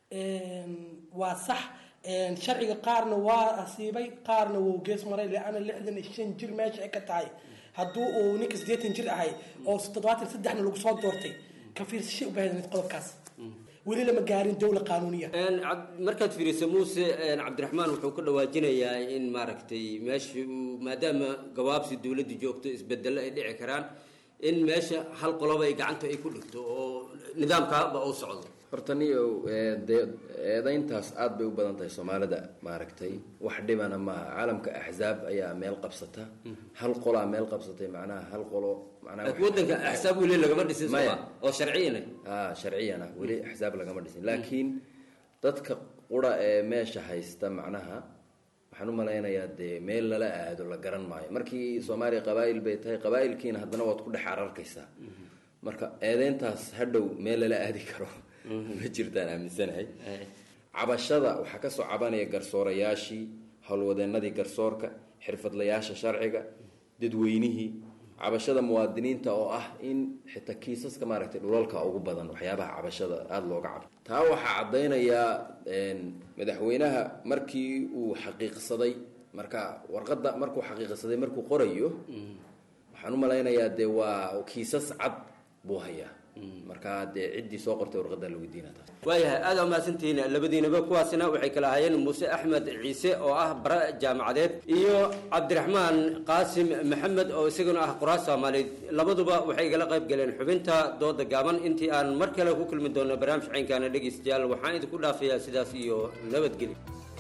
waa sax sharciga qaarna waa asiibay qaarna wuu gees maray leana lixdan iyo shan jir meesha ay ka tahay hadduu uu ninka siddeetan jir ahay oo toddobaatan saddexna lagu soo doortay ka fiirsashay u baahdan qodobkaas weli lama gaarin dowla qaanuuniya
markaad fiiriso muuse cabdiraxmaan wuxuu ka dhawaajinayaa in maaragtay meesha uu maadaama gawaabsi dowladda joogto isbedelo ay dhici karaan in meesha hal qoloba ay gacanta ay ku dhigto oo nidaamkaaba uu socdo
horta niyo dee eedayntaas aada bay u badan tahay soomaalida maaragtay wax dhibana maaha caalamka axzaab ayaa meel qabsata hal qolaa meel qabsatay macnaha hal qolo
wadanka axsaab weli lagama dhisin soma oo sharciyana
a sharciyana weli axsaab lagama dhisin laakiin dadka qura ee meesha haysta macnaha waxaan u malaynayaa dee meel lala aado la garan maayo markii soomaaliya qabaa'il bay tahay qabaa'ilkiina haddana waad ku dhex ararkaysaa marka eedeyntaas hadhow meel lala aadi karo ma jirtaan aaminsanahay cabashada waxaa kasoo cabanaya garsoorayaashii howlwadeenadii garsoorka xirfadlayaasha sharciga dadweynihii cabashada muwaadiniinta oo ah in xitaa kiisaska maaragtay dhulalka ugu badan waxyaabaha cabashada aada looga cabo taa waxaa caddaynayaa madaxweynaha markii uu xaqiiqsaday marka warqadda markuu xaqiiqsaday markuu qorayo waxaan u malaynayaa dee waa kiisas cad buu hayaa marka dee ciddii soo qortay warqadda la weydiina taas
waayahay aada umahadsantihiin labadiinaba kuwaasina waxay kala ahaayeen muuse axmed ciise oo ah bara jaamacadeed iyo cabdiraxmaan qaasim maxamed oo isaguna ah qoraas soomaaliyeed labaduba waxay igala qayb galeen xubinta dooda gaaban intii aan mar kale ku kulmi doono barnaamij caynkaana dhegeystayaal waxaan idinku dhaafayaa sidaas iyo nabadgelyo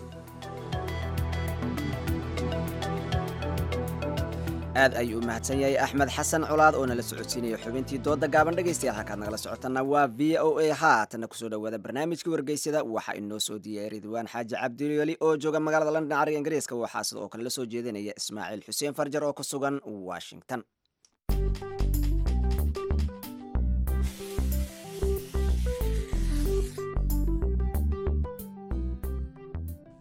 aad ayuu u mahadsan yahay axmed xasan colaad oo nala socodsiinaya xubintii dooda gaaban dhegaystayaal halkaad nagala socotana waa v o a haatana kusoo dhawaada barnaamijka wargeysada waxaa inoo soo diiyay ridwaan xaaji cabdilweli oo jooga magaalada london cariga ingiriiska waxaa sida oo kale la soo jeedinaya ismaaciil xuseen farjar oo ku sugan washington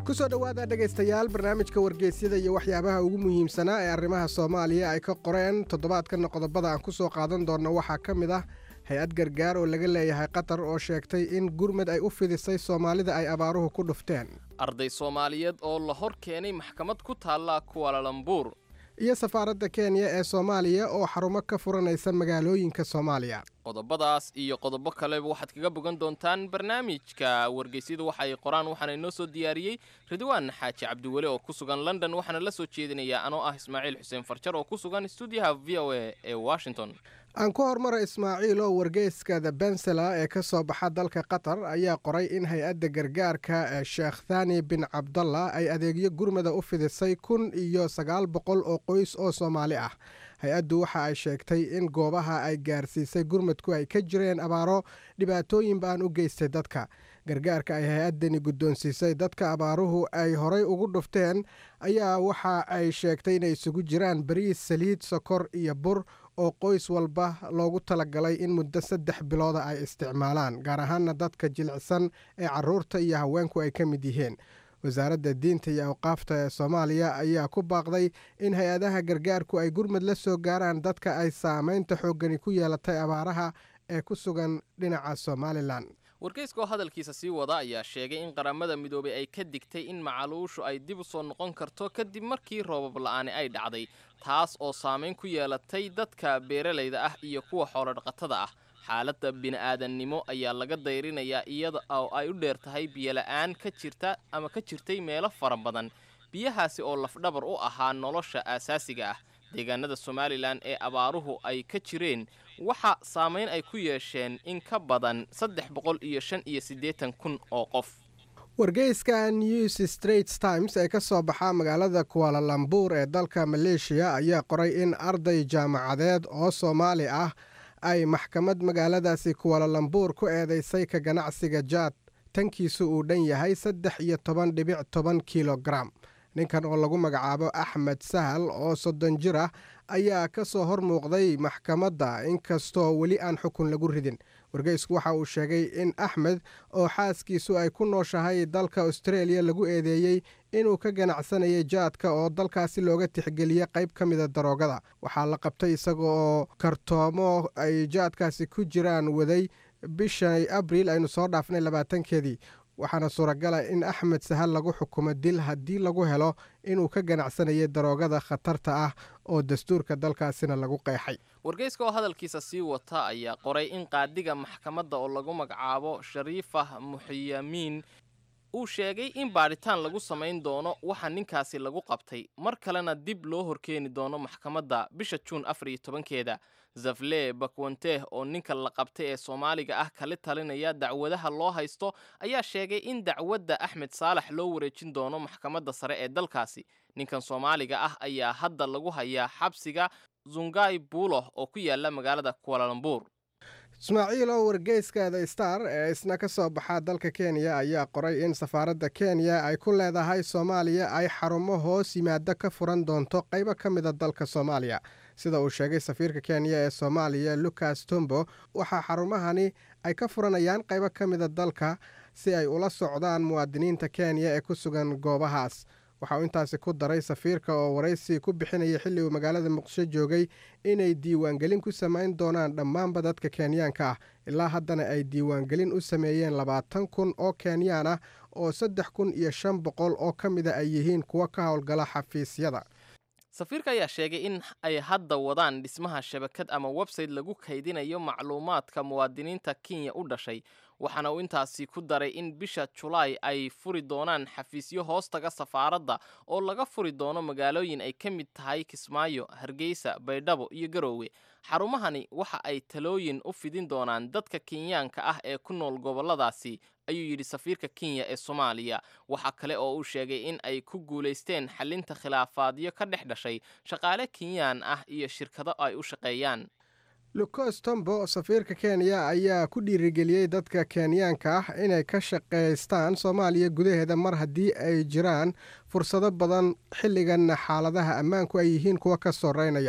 ku soo dhowaada dhegaystayaal barnaamijka wargeysyada iyo waxyaabaha ugu muhiimsanaa ee arrimaha soomaaliya ay ka qoreen toddobaadkanna qodobada aan ku soo qaadan doonno waxaa ka mid ah hay-ad gargaar oo laga leeyahay qatar oo sheegtay in gurmad ay u fidisay soomaalida ay abaaruhu ku dhufteen
arday soomaaliyeed oo la hor keenay maxkamad ku taalla kuwalalambuur
iyo safaaradda kenya ee soomaaliya oo xarumo ka furanaysa magaalooyinka soomaaliya
qodobadaas iyo qodobo kaleba waxaad kaga bogan doontaan barnaamijka wargeysyadu waxa ay qoraan waxaana inoo soo diyaariyey ridwaan xaaji cabdiweli oo ku sugan london waxaana la soo jeedinayaa anoo ah ismaaciil xuseen farjar oo ku sugan stuudiyaha v o a ee washington
aan ku hormara ismaaciil oo wargeyska the bensela ee ka soo baxa dalka qatar ayaa qoray in hay-adda gargaarka ee sheekh thani bin cabdalla ay adeegyo gurmada u fidisay kun iyo sagaal boqol oo qoys oo soomaali ah hay-addu waxa ay sheegtay in goobaha ay gaarsiisay gurmadku ay ka jireen abaaro dhibaatooyin baan u geystay dadka gargaarka ay hay-addani guddoonsiisay dadka abaaruhu ay horay ugu dhufteen ayaa waxa ay sheegtay inay isugu jiraan bariis saliid sokor iyo bur oo qoys walba loogu talagalay in muddo saddex bilooda ay isticmaalaan gaar ahaana dadka jilicsan ee caruurta iyo haweenku ay ka mid yihiin wasaaradda diinta iyo awqaafta ee soomaaliya ayaa ku baaqday in hay-adaha gargaarku ay gurmad la soo gaaraan dadka ay saamaynta xooggani ku yeelatay abaaraha ee ku sugan dhinaca somalilan
wargeyska oo hadalkiisa sii wada ayaa sheegay in qaramada midoobay ay ka digtay in macaluushu ay dib u soo noqon karto kadib markii roobab la'aani ay dhacday taas oo saamayn ku yeelatay dadka beeralayda ah iyo kuwa xoolodhaqatada ah xaaladda bini'aadannimo ayaa laga dayrinayaa iyada oo ay u dheer tahay biyola'aan ka jirta ama ka jirtay meelo fara badan biyahaasi oo lafdhabar u ahaa nolosha aasaasiga ah deegaanada somalilan ee abaaruhu ay ka jireen waxa saamayn ay ku yeesheen in ka badan saddex boqol iyo shan iyo siddeetan kun oo qof
wargeyska news straits times ee ka soo baxa magaalada kuwalalambuur ee dalka maleeshiya ayaa qoray in arday jaamacadeed oo soomaali ah ay maxkamad magaaladaasi kuwalalambuur ku eedeysay ka ganacsiga jaad tankiisu uu dhan yahay saddex iyo toban dhibic toban kilogaram ninkan oo lagu magacaabo axmed sahal oo soddon jir ah ayaa ka soo hor muuqday maxkamadda inkastoo weli aan xukun lagu ridin wargeysku waxa uu sheegay in axmed oo xaaskiisu ay ku nooshahay dalka austreeliya lagu eedeeyey inuu ka ganacsanayay jaadka oo dalkaasi looga tixgeliyey qayb ka mida daroogada waxaa la qabtay isaga oo kartoomo ay jaadkaasi ku jiraan waday bishan abriil aynu soo dhaafnay labaatankeedii waxaana suuragala in axmed sahal lagu xukumo dil haddii lagu helo inuu ka ganacsanayay daroogada khatarta ah oo dastuurka dalkaasina lagu qeexay
wargeyska oo hadalkiisa sii wata ayaa qoray in qaadiga maxkamadda oo lagu magacaabo shariifah muxiyamiin uu sheegay in baadhitaan lagu samayn doono waxa ninkaasi lagu qabtay mar kalena dib loo horkeeni doono maxkamadda bisha juun afar iyo tobankeeda zafle bakwanteh oo ninka la qabtay ee soomaaliga ah kala talinaya dacwadaha loo haysto ayaa sheegay in dacwadda axmed saalax loo wareejin doono maxkamadda sare ee dalkaasi ninkan soomaaliga ah ayaa hadda lagu hayaa xabsiga zungai buuloh oo ku yaala magaalada kuwalalambuur
ismaaciil oo wargeyska the star ee isna ka soo baxa dalka kenya ayaa qoray in safaaradda kenya ay ku leedahay soomaaliya ay xarumo hoos yimaado ka furan doonto qaybo ka mida dalka soomaaliya sida uu sheegay safiirka kenya ee soomaaliya lucas tombo waxaa xarumahani ay ka furanayaan qaybo ka mida dalka si ay ula socdaan muwaadiniinta kenya ee ku sugan goobahaas waxa uu intaasi ku daray safiirka oo waraysi ku bixinaya xilli uu magaalada muqdisho joogay inay diiwaangelin ku samayn doonaan dhammaanba dadka kenyaanka ah ilaa haddana ay diiwaangelin u sameeyeen labaatan kun oo kenyaan ah oo saddex kun iyo shan boqol oo ka mida ay yihiin kuwo ka howlgala xafiisyada
safiirka ayaa sheegay in ay hadda wadaan dhismaha shabakad ama website lagu kaydinayo macluumaadka muwaadiniinta kenya u dhashay waxaana uu intaasi ku daray in bisha julaay ay furi doonaan xafiisyo hoostaga safaaradda oo laga furi doono magaalooyin ay ka mid tahay kismaayo hargeysa baydhabo iyo garoowe xarumahani waxa ay talooyin u fidin doonaan dadka kenyaanka ah ee ku nool gobolladaasi ayuu yidhi safiirka kenya ee soomaaliya waxaa kale oo uu sheegay in ay ku guulaysteen xalinta khilaafaadyo ka dhex dhashay shaqaale kenyaan ah iyo shirkado ay u shaqeeyaan
lucos tombo safiirka kenya ayaa ku dhiirigeliyey dadka kenyaanka ah inay ka shaqaystaan soomaaliya gudaheeda mar haddii ay jiraan fursado badan xilligan xaaladaha ammaanku ay yihiin kuwa ka soreynaya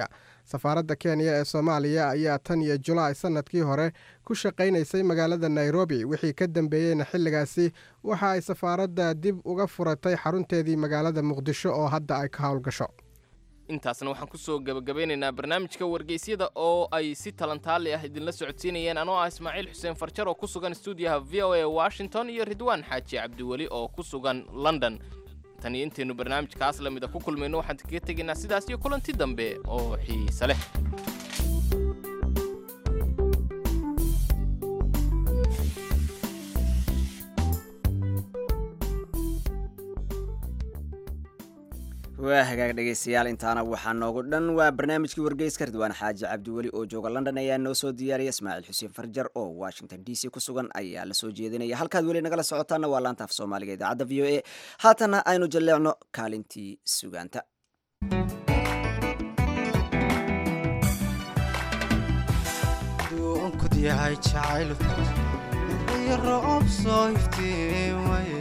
safaaradda kenya ee soomaaliya ayaa tan iyo julaay sannadkii hore ku shaqaynaysay magaalada nairobi wixii ka dambeeyeyna xilligaasi waxa ay safaaradda dib uga furatay xarunteedii magaalada muqdisho oo hadda ay ka howlgasho
intaasna waxaan kusoo gebagabeynaynaa barnaamijka wargeysyada oo ay si talantaali ah idinla socodsiinayeen anoo ah ismaaciil xuseen farjar oo ku sugan stuudiyaha v o a washington iyo ridwaan xaaji cabdiweli oo ku sugan london tan iyo intaynu barnaamijkaas la mida ku kulmayno waxaan kaga tegaynaa sidaas iyo kulanti dambe oo xiise leh
waa hagaag dhegaystayaal intaana waxaa noogu dhan waa barnaamijkii wargeyska ridwaan xaaji cabdiweli oo jooga london ayaa noo soo diyaariya ismaaciil xuseen farjar oo washington d c ku sugan ayaa lasoo jeedinaya halkaad weli nagala socotaana waa laanta af soomaaliga idaacadda v o a haatana aynu jalleecno kaalintii sugaanta
yahay jacaylku iyo roob soo iftiimaye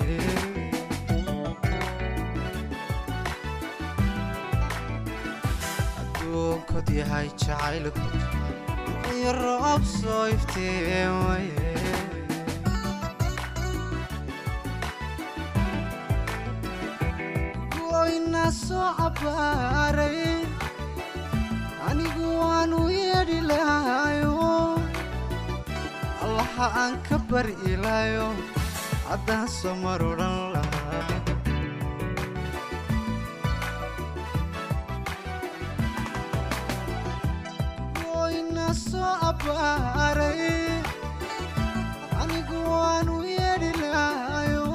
adduunkod yahay jacaylku iyo roob soo iftiimaye goyna soo cabaaray anigu waanu yeedhi lahayo allaha aan ka bari ilaayo haddaan soo mar odhan lahaa goyna soo abbaaray anigu waanu yeedhi lahayo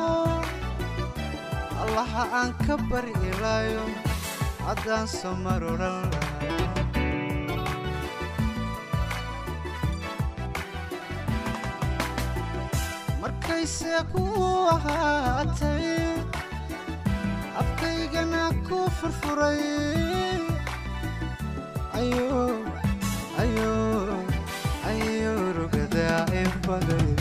allaha aan ka bari ilaayo haddaan soo mar odhan lahaa markayse ku ahaatay afkaygana ku furfuray ayo rugadaa in baday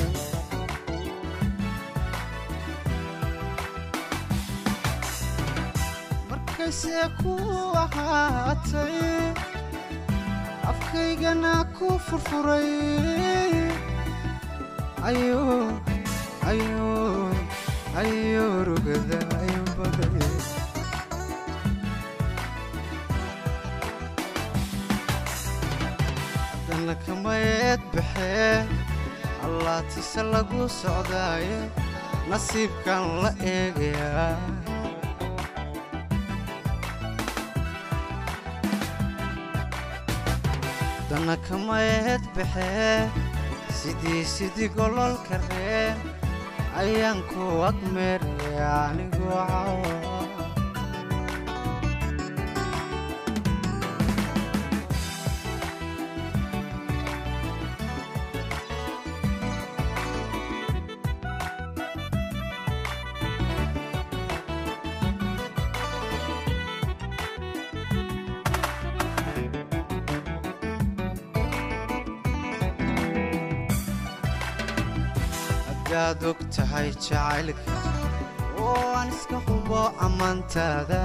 markayse ku ahaatay afkaygana ku furfuray ayo ayo ayo rugada ayo baday haddana kamayeed baxee allaatise lagu socdaaye nasiibkan la eegayaa haddana kamayeed baxee sidii sidii gololka reen ayaan ku agmeeraya anigu cawa hadaad og tahay jacaylka oo aan iska hubo ammaantaada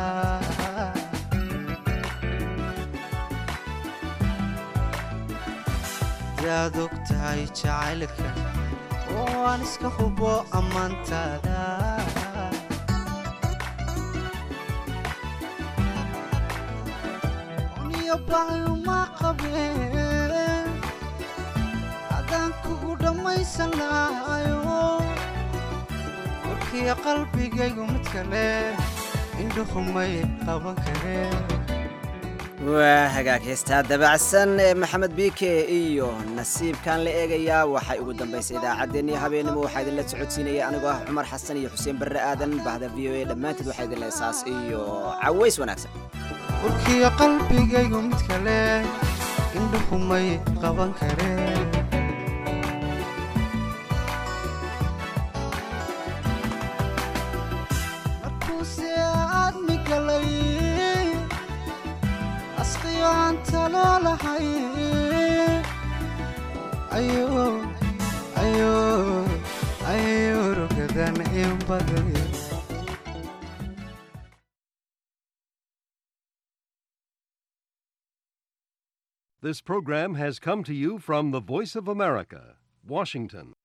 hadaad og tahay jacaylka oo aan iska hubo ammaantaada uniyo baayuma qabeen haddaan kugu dhammaysan lahayo warkiyo qalbigaygu mid kale indhuhumay qaban kareen
waa hagaag heestaa dabacsan ee maxamed biike iyo nasiibkan la eegayaa waxay ugu dambaysay idaacaddeenii habeenimo waxaa idinla socodsiinaya anigoo ah cumar xasan iyo xuseen barre aadan bahda v o a dhammaanteed waxaa idin leesaas iyo caways wanaagsan
warkiyo qalbigaygu mid kale indhuhumay qaban kareen markuuse aadmi galay asqiyo aan taloo lahay ayo ayo ayo rugadan in baday
This program has come to you from the Voice of America, Washington.